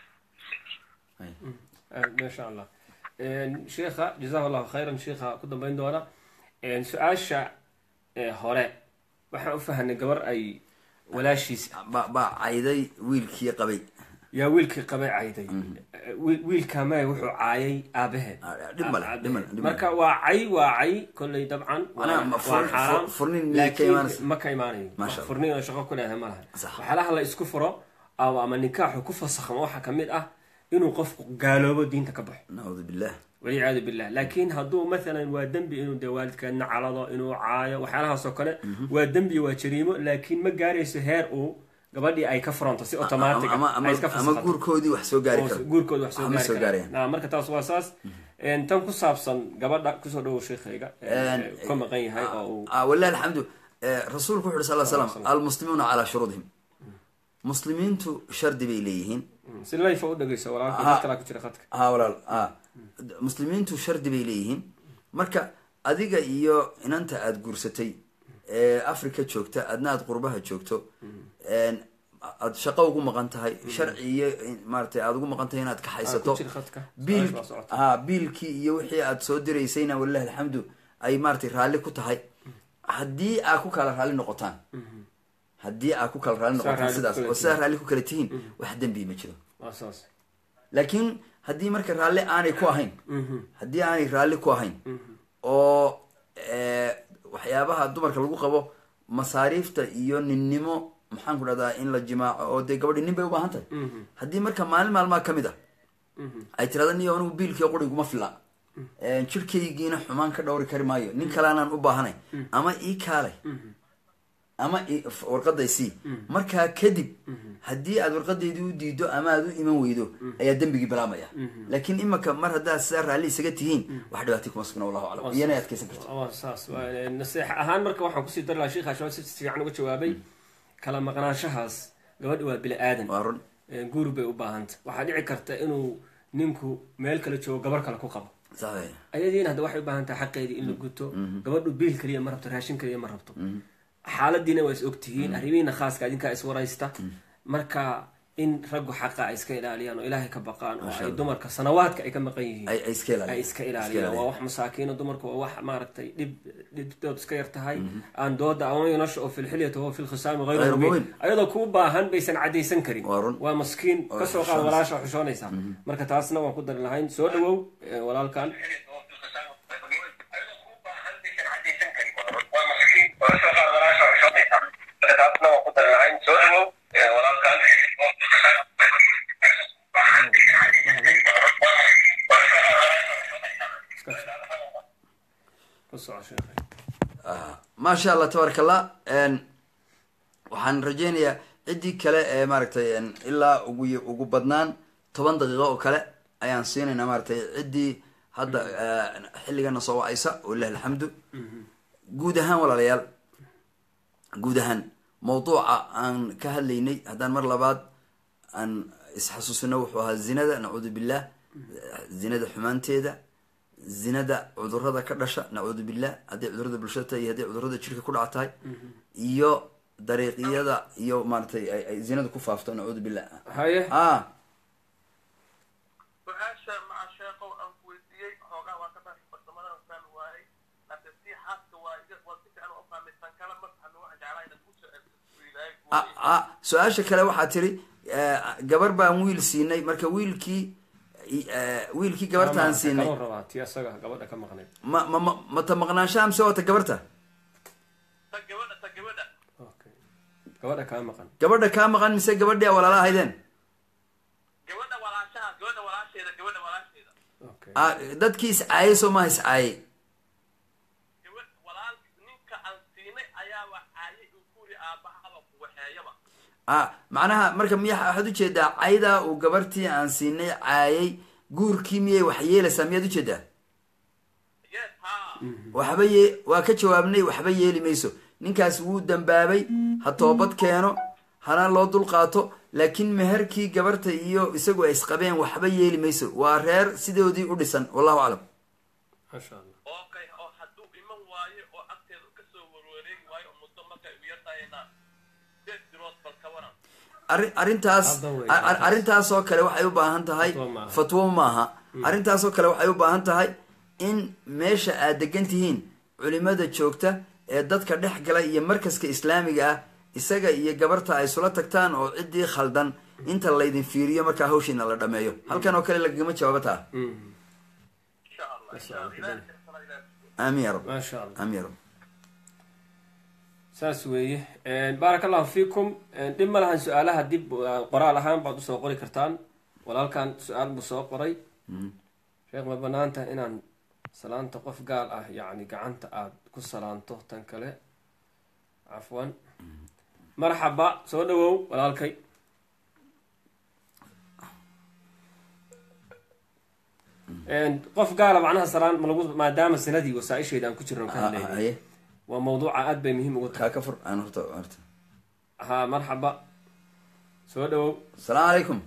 maasha allah sheikha jazahu allahu khayran sheikha ku dambeyn doona su-aasha ee hore waxaan u fahanay gabar ay walaashiis ba baa cayday wiilkii qabay yaa wiilkii qabay cayday wiil- wiilka mae wuxuu caayay aabaheed Ah, dhib male, dhib male, dhib male. marka waa cay waa cay kolley dabcan waa Macnaha, ma waa fur- xaaraan fur- furnin miyay ka laakiin imaanaysa? ma ka imaanayo Masha Allah. furnin oo shaqo ku leedahay ma laha Sax. waxyaalaha la isku furo ama ama nikaaxu ku fasakhmo waxaa kamid ah inuu qofku gaaloobo diinta ka baxo nacuudu billah walciyaadu billah laakiin hadduu maalan waa dembi inuu dee waalidkeedna calado inuu caayo waxyaalahaas oo kale waa dembi waa jariimo laakiin ma gaarayso heer uu gabadhii ay ka furanto si automatic ama ah, ama ay iska ama fasaxato. guurkoodii wax soo gaari oo karo guurkooda wax soo Waxma gaari soo karaan gaarayaan. Naa, marka taas waa saas Een, tan ku saabsan gabadha kusoo dhawow sheekhayga Een, ka maqan yahay oo uu ah walahi alxamdu Eh, rasuulku wuxu uhi sal slam almuslimuuna calaa shuruudihim muslimiintu shardi bay leeyihiin si layfa u dhegeyso walaalka Aha. dad kalaa ku jira khadka ha walaal a muslimiintu shardi bay leeyihiin marka adiga iyo inanta aada guursatay ee africa joogta adna aada qurbaha joogto een, aada shaqo ugu maqan tahay sharci iyo maaratay aada ugu maqan tahay inaad ka Ah, haysato ku jira khadka biil Su-aasha waa socota. ha biilkii iyo wixii aada soo diraysayna walilahi alxamdu ay maaratay raalli ku tahay haddii aa ku kala raalli noqotaan haddii aa ku kala raalli Saa noqotaan raalli ku sidaas kala oo sidaa raalli ku kala tihiin wax dembi ma jiro waa saas laakiin haddii marka raalli aanay ku ahayn haddii aanay raalli ku ahayn oo eh, waxyaabaha dumarka lagu qabo masaariifta iyo ninnimo maxaan ku dhahdaa in la jimaaco oo dee gabadhi nin bay u baahan tahay haddii marka maalin maalmaha ka mid ah ay tirahda niyo anigu biilkii quriguma fila jirkaygiina xumaan ka dhowri kari maayo nin kaleanaan u baahanay ama ii kaalay ama i- f- warqaday sii markaa kadib haddii aad warqadeydii u diido ama aad u iman weydo ayaa dembigii bilaabmaya laakiin imaka mar haddaad sidaa raalli isaga tihiin wax dhibaatay kuma sugna wallahu aclam iyana ay adkeysan karto waa saas waa- naseex ahaan marka waxaan kusii dari lahaa sheikha shabaab si fiican uga jawaabay kala maqnaanshahaas gabadha waa bini aadan waa run guur bay u baahanta waxaa dhici karta inuu ninku meel kale joogo gabar kale ku qabo sax ayadiina hadda waxay u baahan tahay xaqeedii in la guto gabadhu biil kaliya ma rabto raashin kaliya ma rabto xaaladiina waa is ogtihiin arrimihiina khaaska idinkaa iswaraysta marka in raggu xaqa ay iska ilaaliyaan oo ilaahay ka baqaan oo ay dumarka sanawaadka ay ka maqan yihiin ay ay iska ay ilaaliyaan iska ilaaliyaan waa wax masaakiina dumarka waa wax maaragtay dhib dhibdood iska yar tahay aan dooda ama yunasha oo filxilyati huwa filkhisaami Ghayru hayru mubin. mubin ayadoo kuu baahan baysan cadaysan karin Waa run. waa maskiin Oo kasoo qaad xushoonaysa. walaasha xushoonaysa marka taasna waan ku dari lahayn soo dhawow eh, walaalkan ku soco sheekhay maasha allah tabaaraka allah n waxaan rajeynayaa ciddii kale ee maaragtay n ilaa ugu ugu badnaan toban daqiiqo oo kale ayaan siinaynaa maaragtay ciddii hadda eh, xilligana soo wacaysa walilahi alxamdu guud ahaan walaalayaal guud ahaan mawduuca aan ka hadlaynay haddaan mar labaad aan isxasuusino wuxuu ahaa zinada nacuudu billah zinada xumaanteeda zinada cudurada ka dhasha nacuudu billah hadday cudurada bulshada tahay iyo hadday cudurada jirka ku dhaca tahay iyo dariiqiyada iyo maaratay ay ay zinada ku faafto nacuudu billah haye ah su-aasha maca sheekow aan ku weydiiyey xoogaa waa ka dhaafay farsamadan fahmi waayey laakiin si xaaska waa iga waa si fiican u fahmaysan kala ma fahmi waxaan jeclaa inaad ku soo ah, ah, su-aasha kale waxaa tiri eh, gabar baan wiil siinay marka wiilkii eh, wiilkii gabartaan siinay kaloo rabaa ti asaga gabadha ka maqnayd ma ma ma mata maqnaanshaha mise wata gabarta ta gabadha ta gabadha okay gabadha kaa maqan gabadha kaa maqan mise gabadhii a walaala ahaydeen gabadha walaashaha gabadha walaasheeda gabadha walaasheeda okay ah, dadkii iscaayay soo maha iscaayay gabadh walaal ninka aan siinay ayaaba caayay uu ku yiri aabahaba ku waxeeyaba ah macnaha marka miya waxaad ujeedaa caydaa uu gabartii aan siinay caayay guurkii miyay wax yeelaysaa miyaad ujeedaa yes ha waxba ye waa ka jawaabnay waxba yeeli mayso ninkaas wuu dambaabay ha toobad keeno hana loo dulqaato laakiin meherkii gabarta iyo isagu ay isqabeen waxba yeeli mayso waa reer sidoodii u dhisan wallahu aclam masha allah okay oo hadduu iman waayo oo agteeda kasoo warwareegi waayo oo muddo markay u yartahayna sideed bilood bal ka waran arrin arrintaas Hadda way ar- ar- arrintaasoo kale waxay u baahan tahay Fatwo maaha. fatwo maaha arrintaasoo kale waxay u baahan tahay in meesha aad degan tihiin culimada joogta ee dadka dhex gala iyo markaska islaamiga ah isaga iyo gabarta ay isula tagtaan oo ciddii khaldan inta laydin fiiriyo markaa hawshiina la dhameeyo halkan oo kale lagagama jawaabo taa insha allah insha allah ilaahay xirfana ilaahay aamin ya rab maasha allah aamin ya rab saas weeye baaraka allahu fiikum dhib ma lahan su-aalaha dib uh, qoraal ahaan baad usoo qori kartaan walaalkan su-aal buu soo qoray sheekh ma banaan tahay inaan salaanta qof gaal ah yacni gacanta aada ku salaanto tan kale cafwan marxaba soo dhawow walaalkay qof gaala macnaha salaan ma lagu maadaama sanadii wasaaisheeda aan ku jirno ka hadlaynay haye waa mawduuca aad bay muhiim ugu tahay kaa ka fur aan horta horta ha marxaba soo dhawow asalaamu calaykum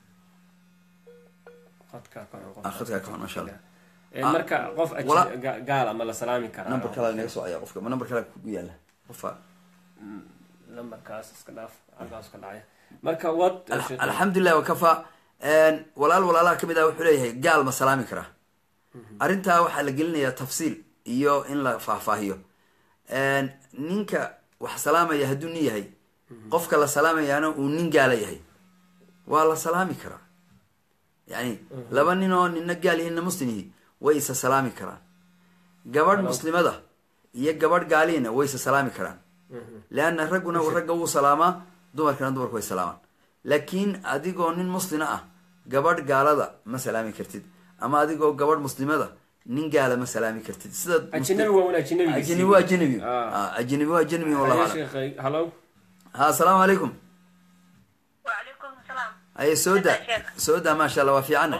qadkaa ka xun qof. Ah, khadkaa ka xun, masha Allah. Eh, marka qof aji- wala- ga- gaala ma la salaami karaa number kale naga soo aya qofka ma number kale kugu yaala qofa lambarkaas iska dhaaf halkaas ka dhacaya marka wad Al- alxamdulilah wakafa walaal walaalaha kamid ah wuxuu leeyahay gaal ma salaami karaa arrintaa waxaa la gelinayaa tafsiil iyo in la faahfaahiyo ninka wax salaamaya hadduu nin yahay qofka la salaamayaana uu nin gaala yahay waa la salaami karaa yani laba nin oo nina gaal iyo nina muslim yihi way isa salaami karaan gabadh muslimada iyo gabadh gaaliina way isa salaami karaan leanna ragguna ragga wuu salaamaa dumarkana dumarku way salaamaan laakiin adigoo nin muslina ah gabadh gaalada ma salaami kartid ama adigoo gabadh muslimada nin gaala ma salaami kartid sida ajnabi waa un ajnabigiisii. ajnabi waa ajnabi Ah. Ah, ajnabi waa ajnabi wallahu Haye aclam sheekhay hallo ha asalaamu calaykum وعليكم السلام aye soo da Sheekh. soo da maasha allah waa fiicana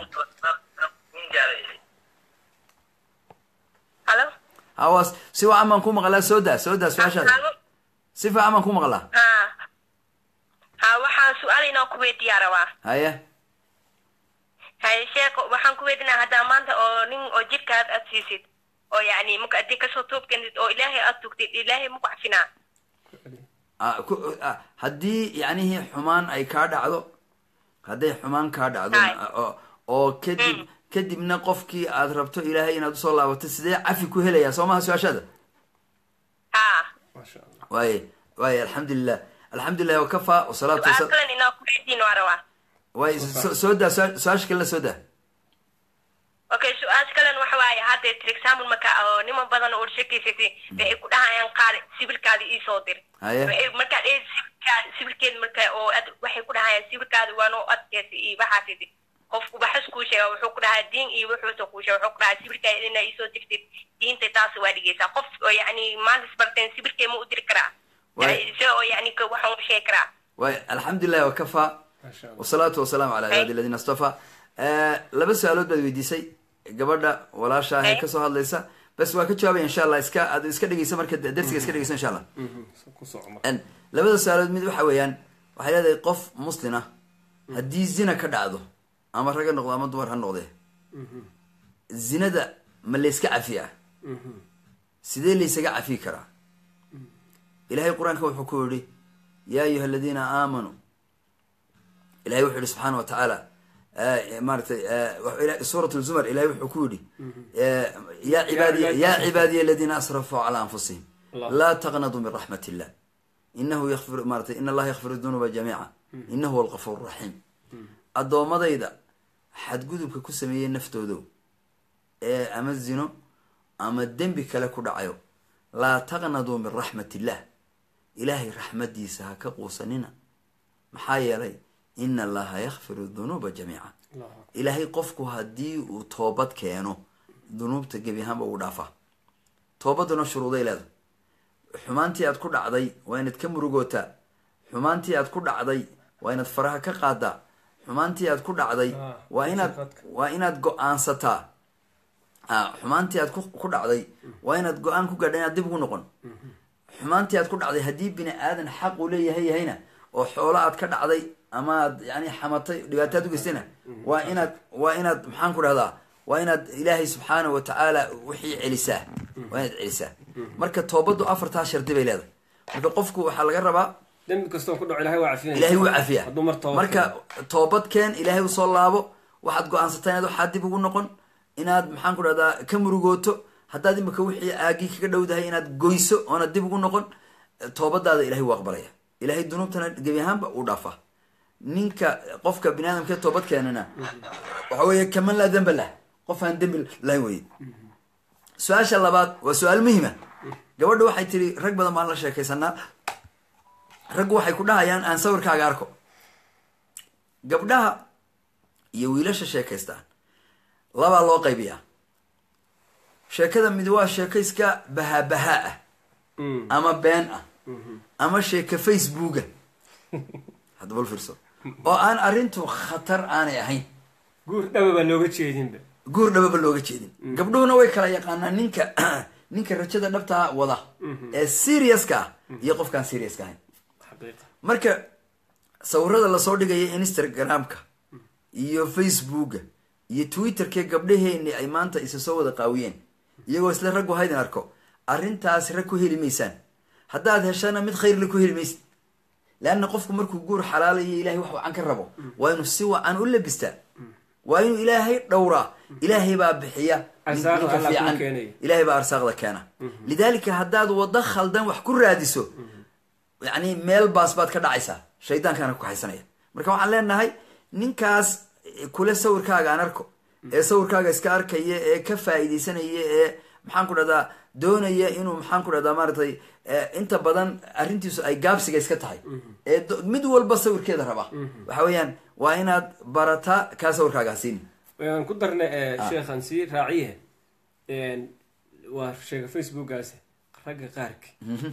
هلو hawaas si wacan baan ku maqlaa soo da soo da su-aashaada هلو si fiican baan ku maqlaa ها ها waxaan su-aal inoo ku weydiiyaa rabaa haye haye sheeko waxaan ku weydiinaa haddaa maanta oo nin oo jidhkaad aad siisid oo yacni marka haddii kasoo toobkentid oo ilaahay aad tugtid ilaahay maku cafinaa Ah, ku- ah, haddii yacnihii xumaan ay kaa dhacdo hadday xumaan kaa dhacdo Hay. oo- oo kadib kadibna qofkii aad rabto ilaahay inaad usoo laabato sidee cafi ku helayaa soo maha su-aashaada haa maasha allah waaye waaye alxamdulilah alxamdulilah wakafa wasalaatu su-aal wasalaam kalen inoo ku weydiin waa rabaa waaye so- soo daa su- su-aasha kale soo daa okay su-aal kalen waxa waaye hadda for example marka oo niman badan oo sheekaysatay waxay ku dhahayaan qaali sibilkaada iisoo dir Haye. Waxay- markaa dheh sibilkaada sibilkeed marka oo ad waxay ku dhahayaan sibilkaada waa noo adkeysa iyo waxaasidi qofku baxas kuu sheega wuxuu ku dhahaa diin iyo wuxuusa kuu sheega wuxuu ku dhahaa sibilkaada inaa iisoo dirtid diinta taasi waa dhigaysaa qof oo yacni maanta isbarteen sibilkee ma u diri karaa Waay. se oo yacni ka- waxaan u sheegi karaa waaye alxamdulilah wakafa maasha allah wasalaatu wasalaamu calaa cibaadi aladiina astafa laba su-aalood baad weydiisay gabadha walaasha ah ee Hey. kasoo hadlaysa bas waa ka jawaabaya insha allah iska aad iska dhegeysa marka darsiga iska dhegeysa insha allah Mhm, ku soco marka En, labada su-aalood mid waxa weeyaan waxay leedahay qof muslin ah haddii zina ka dhacdo ama rag ha noqdo ama dumar ha noqdee zinada ma layska cafiyaa sidee laysaga cafi karaa ilahay qur-aanka wuxuu ku yihi yaa ayuha aladiina aamanuu ilahay wuxuu yihi subxaana wa tacaala eh, maaratay eh, wuxuu ila- suurat lzumar ilahay wuxuu ku yihi eh, ya cibaadiya ya cibaadiya aladiina asrafuu calaa anfusihim Allah. laa taqnaduu min raxmat illah inahu yakfir maaratay in allaha yakfir dunuuba jamiica inahu huwa algafuur raxiim addoommadayda xadgudubka ku sameeyey naftoodo ee ama zino ama dembi kale ku dhacayo laa taqnaduu min raxmat illah ilaahay raxmadiisa ha ka quusanina maxaa yeelay ina allaha yakfiru dunuuba jamiica allahu akbar ilaahay qofku haddii uu toobad keeno dunuubta gebi ahaanba ugu dhaafaa toobaduna shuruuday leedahay xumaantii aad ku dhacday waa inaad ka murugootaa xumaantii aad ku dhacday waa inaad faraha ka qaadaa xumaantii aad ku dhacday Ah, waa inaad sifadka. waa inaad go-aansataa ah, xumaantii aad ku ku dhacday waa inaad go-aan ku gaadha inaad dib ugu noqon xumaantii aad ku dhacday haddii bini aadan xaq uu leeyahay yahayna oo xoolo aad ka dhacday ama aad yani xamatay dhibaataad u geystayna waa inaad waa inaad maxaan ku dhahdaa waa inaad ilaahay subxaana wa tacaala wixii celisaa waa inaad celisaa marka toobaddu afartaa shardi bay leedahay marka qofku waxaa laga rabaa dembi kastoo ku dhaco ilahay waa cafinaya ilaahay wuu cafiyaa hadduu mar toobad marka toobad keen ilaahay usoo laabo waxaad go-aansataa inaad waxaa dib ugu noqon inaad maxaan ku dhahdaa ka murugooto haddaad imika wixii aagii kaga dhowdahay inaad goyso oonad dib ugu noqon toobadaada ilahay wuu aqbalaya ilahay dunuubtana gebi ahaanba uu dhaafaa ninka qofka bini aadamkee toobad keenana waxa weeye kaman laa demba lah qof aan dembi lahayn weye su-aasha labaad waa su-aal muhima gabadha waxay tiri rag badan baan la sheekaysanaa raggu waxay ku dhahayaan aan sawirkaaga arko gabdhaha iyo wiilasha sheekaystaan labaa loo qaybiyaa sheekada mid waa sheeko iska bahaa-bahaa ah Mm. ama been ah ama sheeka facebooka hadda bal fiirso oo aan arrintu khatar aanay ahayn guur dhaba baa looga jeedinba guur dhababa looga jeedin gabdhuhuna way kala yaqaanaan ninka ninka rajada dhabtaa wada ee seriouska ah iyo qofkaan seriouska ahayn xaqiiqa marka sawirada lasoo dhigaya instagramka iyo facebooka iyo twitterkee gabdhaheeni ay maanta isa soo wada qaawiyeen iyagoo isle raggu haydin arko arrintaas rag ku heli maysaan haddaad heshana mid khayrla ku heli maysid leanna qofku markuu guur xalaalayo ilahay wax wacan ka rabo waa inuu si wacan u labistaa waa inuu ilaahay dhowraa ilaahay baa bixiya nin- Arsaaqda ninka Allah kuu fiican keenaya. ilaahay baa arsaaqda keena lidaalika haddaad waddo khaldan wax ku raadiso yani meel baas baad ka dhacaysaa shaydaankaana ku haysanaya marka waxaan leenahay ninkaas kule sawirkaaga aan arko ee sawirkaaga iska arkaya ee ka faa'iidaysanaya ee maxaan ku dhahdaa doonaya inuu maxaan ku dhahdaa maaragtay eh, inta badan arrintiisu ay gaabsiga iska tahay ee do- mid walba sawirkeeda raba waxa weeyaan waa inaad barataa kaa sawirkaaga hasiini waan ku darnay sheekhan sii raaciye waa sheega facebookaasi ragga qaarki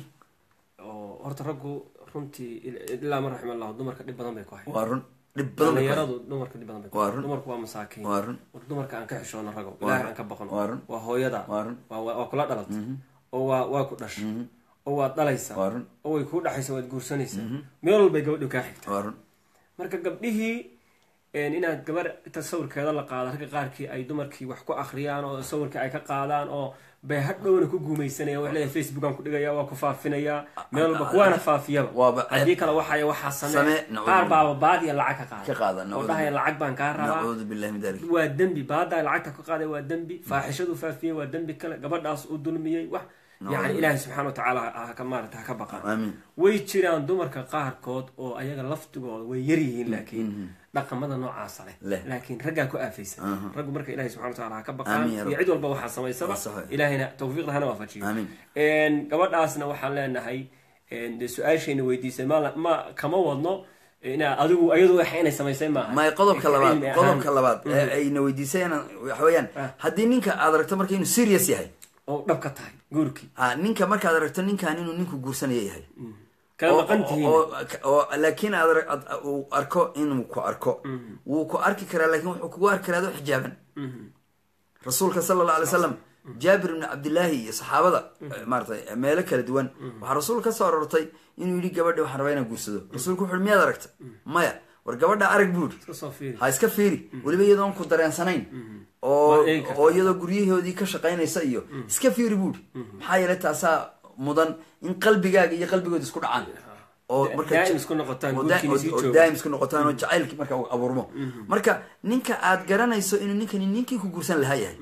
oo horta raggu runtii il- ilaa man raxima allahu dumarka dhib badan bay ku hayan waa run dhib badan bay ku dhalinyaradu dumarka dhib badan bay ku Waa hayan run. dumarku waa masaakiin Waa run. war dumarka aan ka xishoono ragow Waa ilaahay run. aan ka baqno Waa run. waa hooyada Waa run. waa waa kula dhalatay oo waa waa ku dhashay oo waad dhalaysaa Waa run. oo way kuu dhaxaysa waad guursanaysaa meel walbay gabadhu kaa xigta waa run marka gabdhihii een, inaad gabar inta sawirkeeda la qaada ragga qaarkii ay dumarkii wax ku akhriyaan oo sawirkii ay ka qaadaan oo bay hadhowna ku guumaysanaya wax leeyahay facebookan ku dhigaya waa ku faafinaya meel walba kuwaana faafiyaba Waaba- haddii kale waxay waxaa Samee, samee nacuudu qaar billah. baaba baad iyo lacag ka Ka qaada qaada, oo nacuudu dhahaya billah. lacag baan kaa rabaa nacuudu billahi min dalik waa dembi baada lacagta ka qaaday waa dembi faaxishadu faafiyey waa dembi kale gabadhaas uu dulmiyey wax yani ilaahay subxaana wa tacaala ha ka maarata ha ka baqaan aamin way jiraan dumarka qaarkood oo ayaga laftigooda way yar yihiin laakiin dhaqamada noocaasa leh Leh. laakiin raggaa ku aafaysan raggu marka ilahi subxana wataala ha ka baqaan Aamin ya iyo Rabb. cid walba waxaa samaysaba Waa sax. ilaahayna tawfiiqda hana waafajiyo Aamin. Een, gabadhaasna waxaan leenahay een, dee su-aashayna weydiisay ma ma kama wadno inaa adigu ayadu waxa inay samaysay maaha may qodobka labaad Cilmi ahaan. qodobka labaad ee ayna weydiisayaan waxa weeyaan haddii ninka aad aragto marka inuu serious yahay oo dhab ka tahay guurkii ha ninka markaad aragto ninkan inuu ninku guursanaya yahay kala oo- maqan tihiin oo- oo laakiin aad arag- aad- uu arko inuu ku arko wuu ku arki karaa laakiin wuxuu kugu arki karaa adoo xijaaban rasuulka sala allah alay wasalam jaabir ibni cabdillaahi iyo saxaabada maaratay meelo kala duwan waxaa rasuulka ka soo aroortay inuu yidhi gabadha waxaan rabaa inaan guursado rasuulku wuxu uhi miyaad aragta maya war gabadha arag buu yidhi iska soo fiiri ha iska fiiri weliba iyadoon ku dareensanayn oo Waad eegi kartaa. oo iyadoo guryahoodii ka shaqaynaysa iyo iska fiiri buuri maxaa yeelay taasaa mudan in qalbigaaga iyo qalbigooda isku dhacaan oo marka daa'im isku noqotaan, oo daa- guurkiina sii oo- oo joogo. daa'im isku noqotaan oo jacaylki marka uu abuurmo marka ninka aad garanayso inuu ninkani ninkii ku guursan lahaa yahay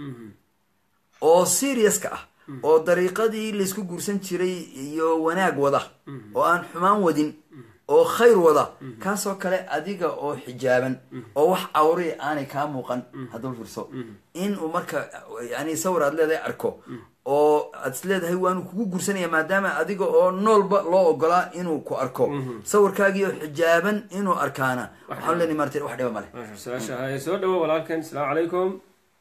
oo seriouska ah oo dariiqadii laysku guursan jiray iyo wanaag wada oo aan xumaan wadin oo khayr wada kaasoo kale adiga oo xijaaban oo wax awri aanay kaa muuqan haddaba fiirso in uu marka yani sawir aad leedahay arko oo aad is leedahay waanu kugu guursanaya maadaama adiga oo noolba loo ogolaa inuu ku arko sawirkaagii oo xijaaban inuu arkaana waxaan leenahay marti wax dhiba male maasha su-aasha haye soo dhawo walaalkeen asalaamu calaykum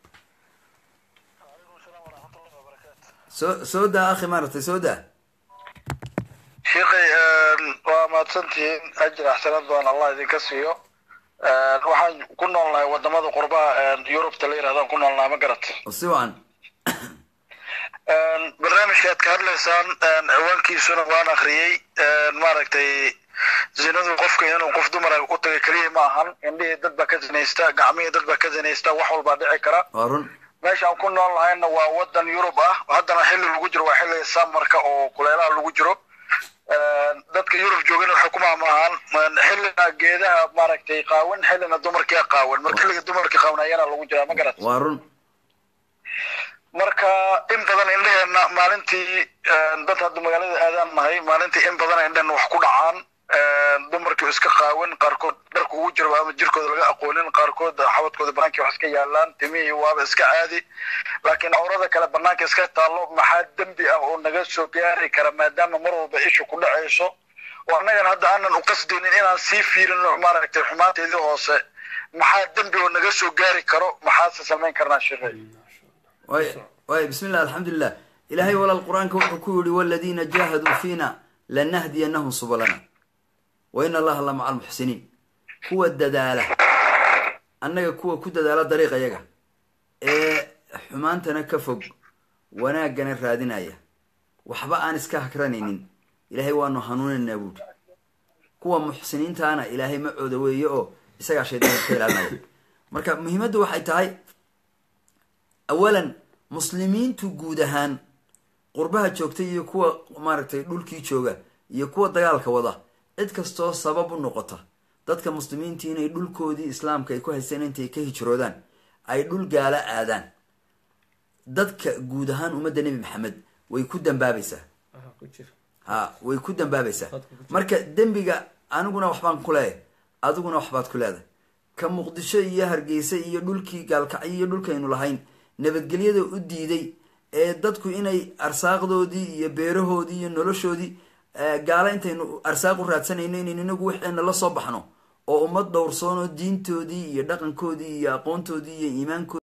soo soo daa akhi maaragtay soo daa sheekhay waa mahadsantihiin ajir axsanad badan allah idinka siiyo waxaan ku noolnahay wadamada qurbaha yurubta la yirahdaan ku noolnahay ma garat oo si wacan barnaamijka aad ka hadlaysaan ciwaankiisuna waan akhriyey maaragtay zinadu qofka inuu qof dumara u tagay keliya ma ahan indhihii dad baa ka zinaysta gacmihii dad baa ka zinaysta wax walbaa dhici kara waa run meeshaan ku nool nahayna waa wadan yurub ah haddana xilli lagu jiro waa xilliga samarka oo kuleelaha lagu jiro dadka yurub joogana waxay ku maamaahaan xilliga geedaha maaragtay qaawan xillina dumarkia qaawan marka xilliga dumarka qaawanayana lagu jiraa ma garat waa run marka in badan indheheena maalintii dad hadda magaalada aadaan nahay maalintii in badan indhehena wax ku dhacaan dumarkii iska qaawan qaarkood dharka ugu jiro ama jirkooda laga aqoonin qaarkood xabadkooda banaankii wax iska yaalaan timihii waaba iska caadi laakiin cawrada kale banaanka iska taallo maxaa dembi ah oo naga soo gaari kara maadaama mar walba isha ku dhacayso oo annagan hadda aanan u qasdaynin inaan sii fiirino maaragtay xumaanteedii hoose maxaa dembi oo naga soo gaari karo maxaase samayn karnaa shirey waay waay bismi llah alxamdulilah ilaahay walaal qur-aanka wuxuu ku yihi waladiina jaahaduu fiina lanahdiyanahum subalana wa in allaha la maca almuxsiniin kuwa dadaala annaga kuwa ku dadaala dariiq ayaga ee xumaantana ka fog wanaaggana raadinaya waxba aan iska hakranaynin ilaahay waanu hanuunaynaa buuri kuwa muxsiniintaana ilaahay macooda weeye oo isagaa shaydaanka ka ilaalinaya marka muhiimaddu waxay tahay awalan muslimiintu guud ahaan qurbaha joogta iyo kuwa maaragtay dhulkii jooga iyo kuwa dagaalka wada cid kastoo sabab u noqota dadka muslimiintii inay dhulkoodii islaamka ay ku haysteen intay ka hijroodaan ay dhul gaala aadaan dadka guud ahaan ummadda nebi maxamed way ku dambaabaysaa aha ku jira ha way ku dambaabaysaa Dadka ku jira. marka dembiga aniguna waxbaan ku leeyahay adiguna waxbaad ku leedahay ka muqdisho iyo hargeysa iyo dhulkii gaalkacyo iyo dhulkaynu lahayn nabadgelyada u diiday ee dadku inay arsaaqdoodii iyo beerahoodii iyo noloshoodii eh, gaalo intaynu arsaaq u raadsanayno inaynu inagu waxeena la soo baxno oo ummad dhowrsoon oo diintoodii iyo dhaqankoodii iyo aqoontoodii iyo iimaankoodii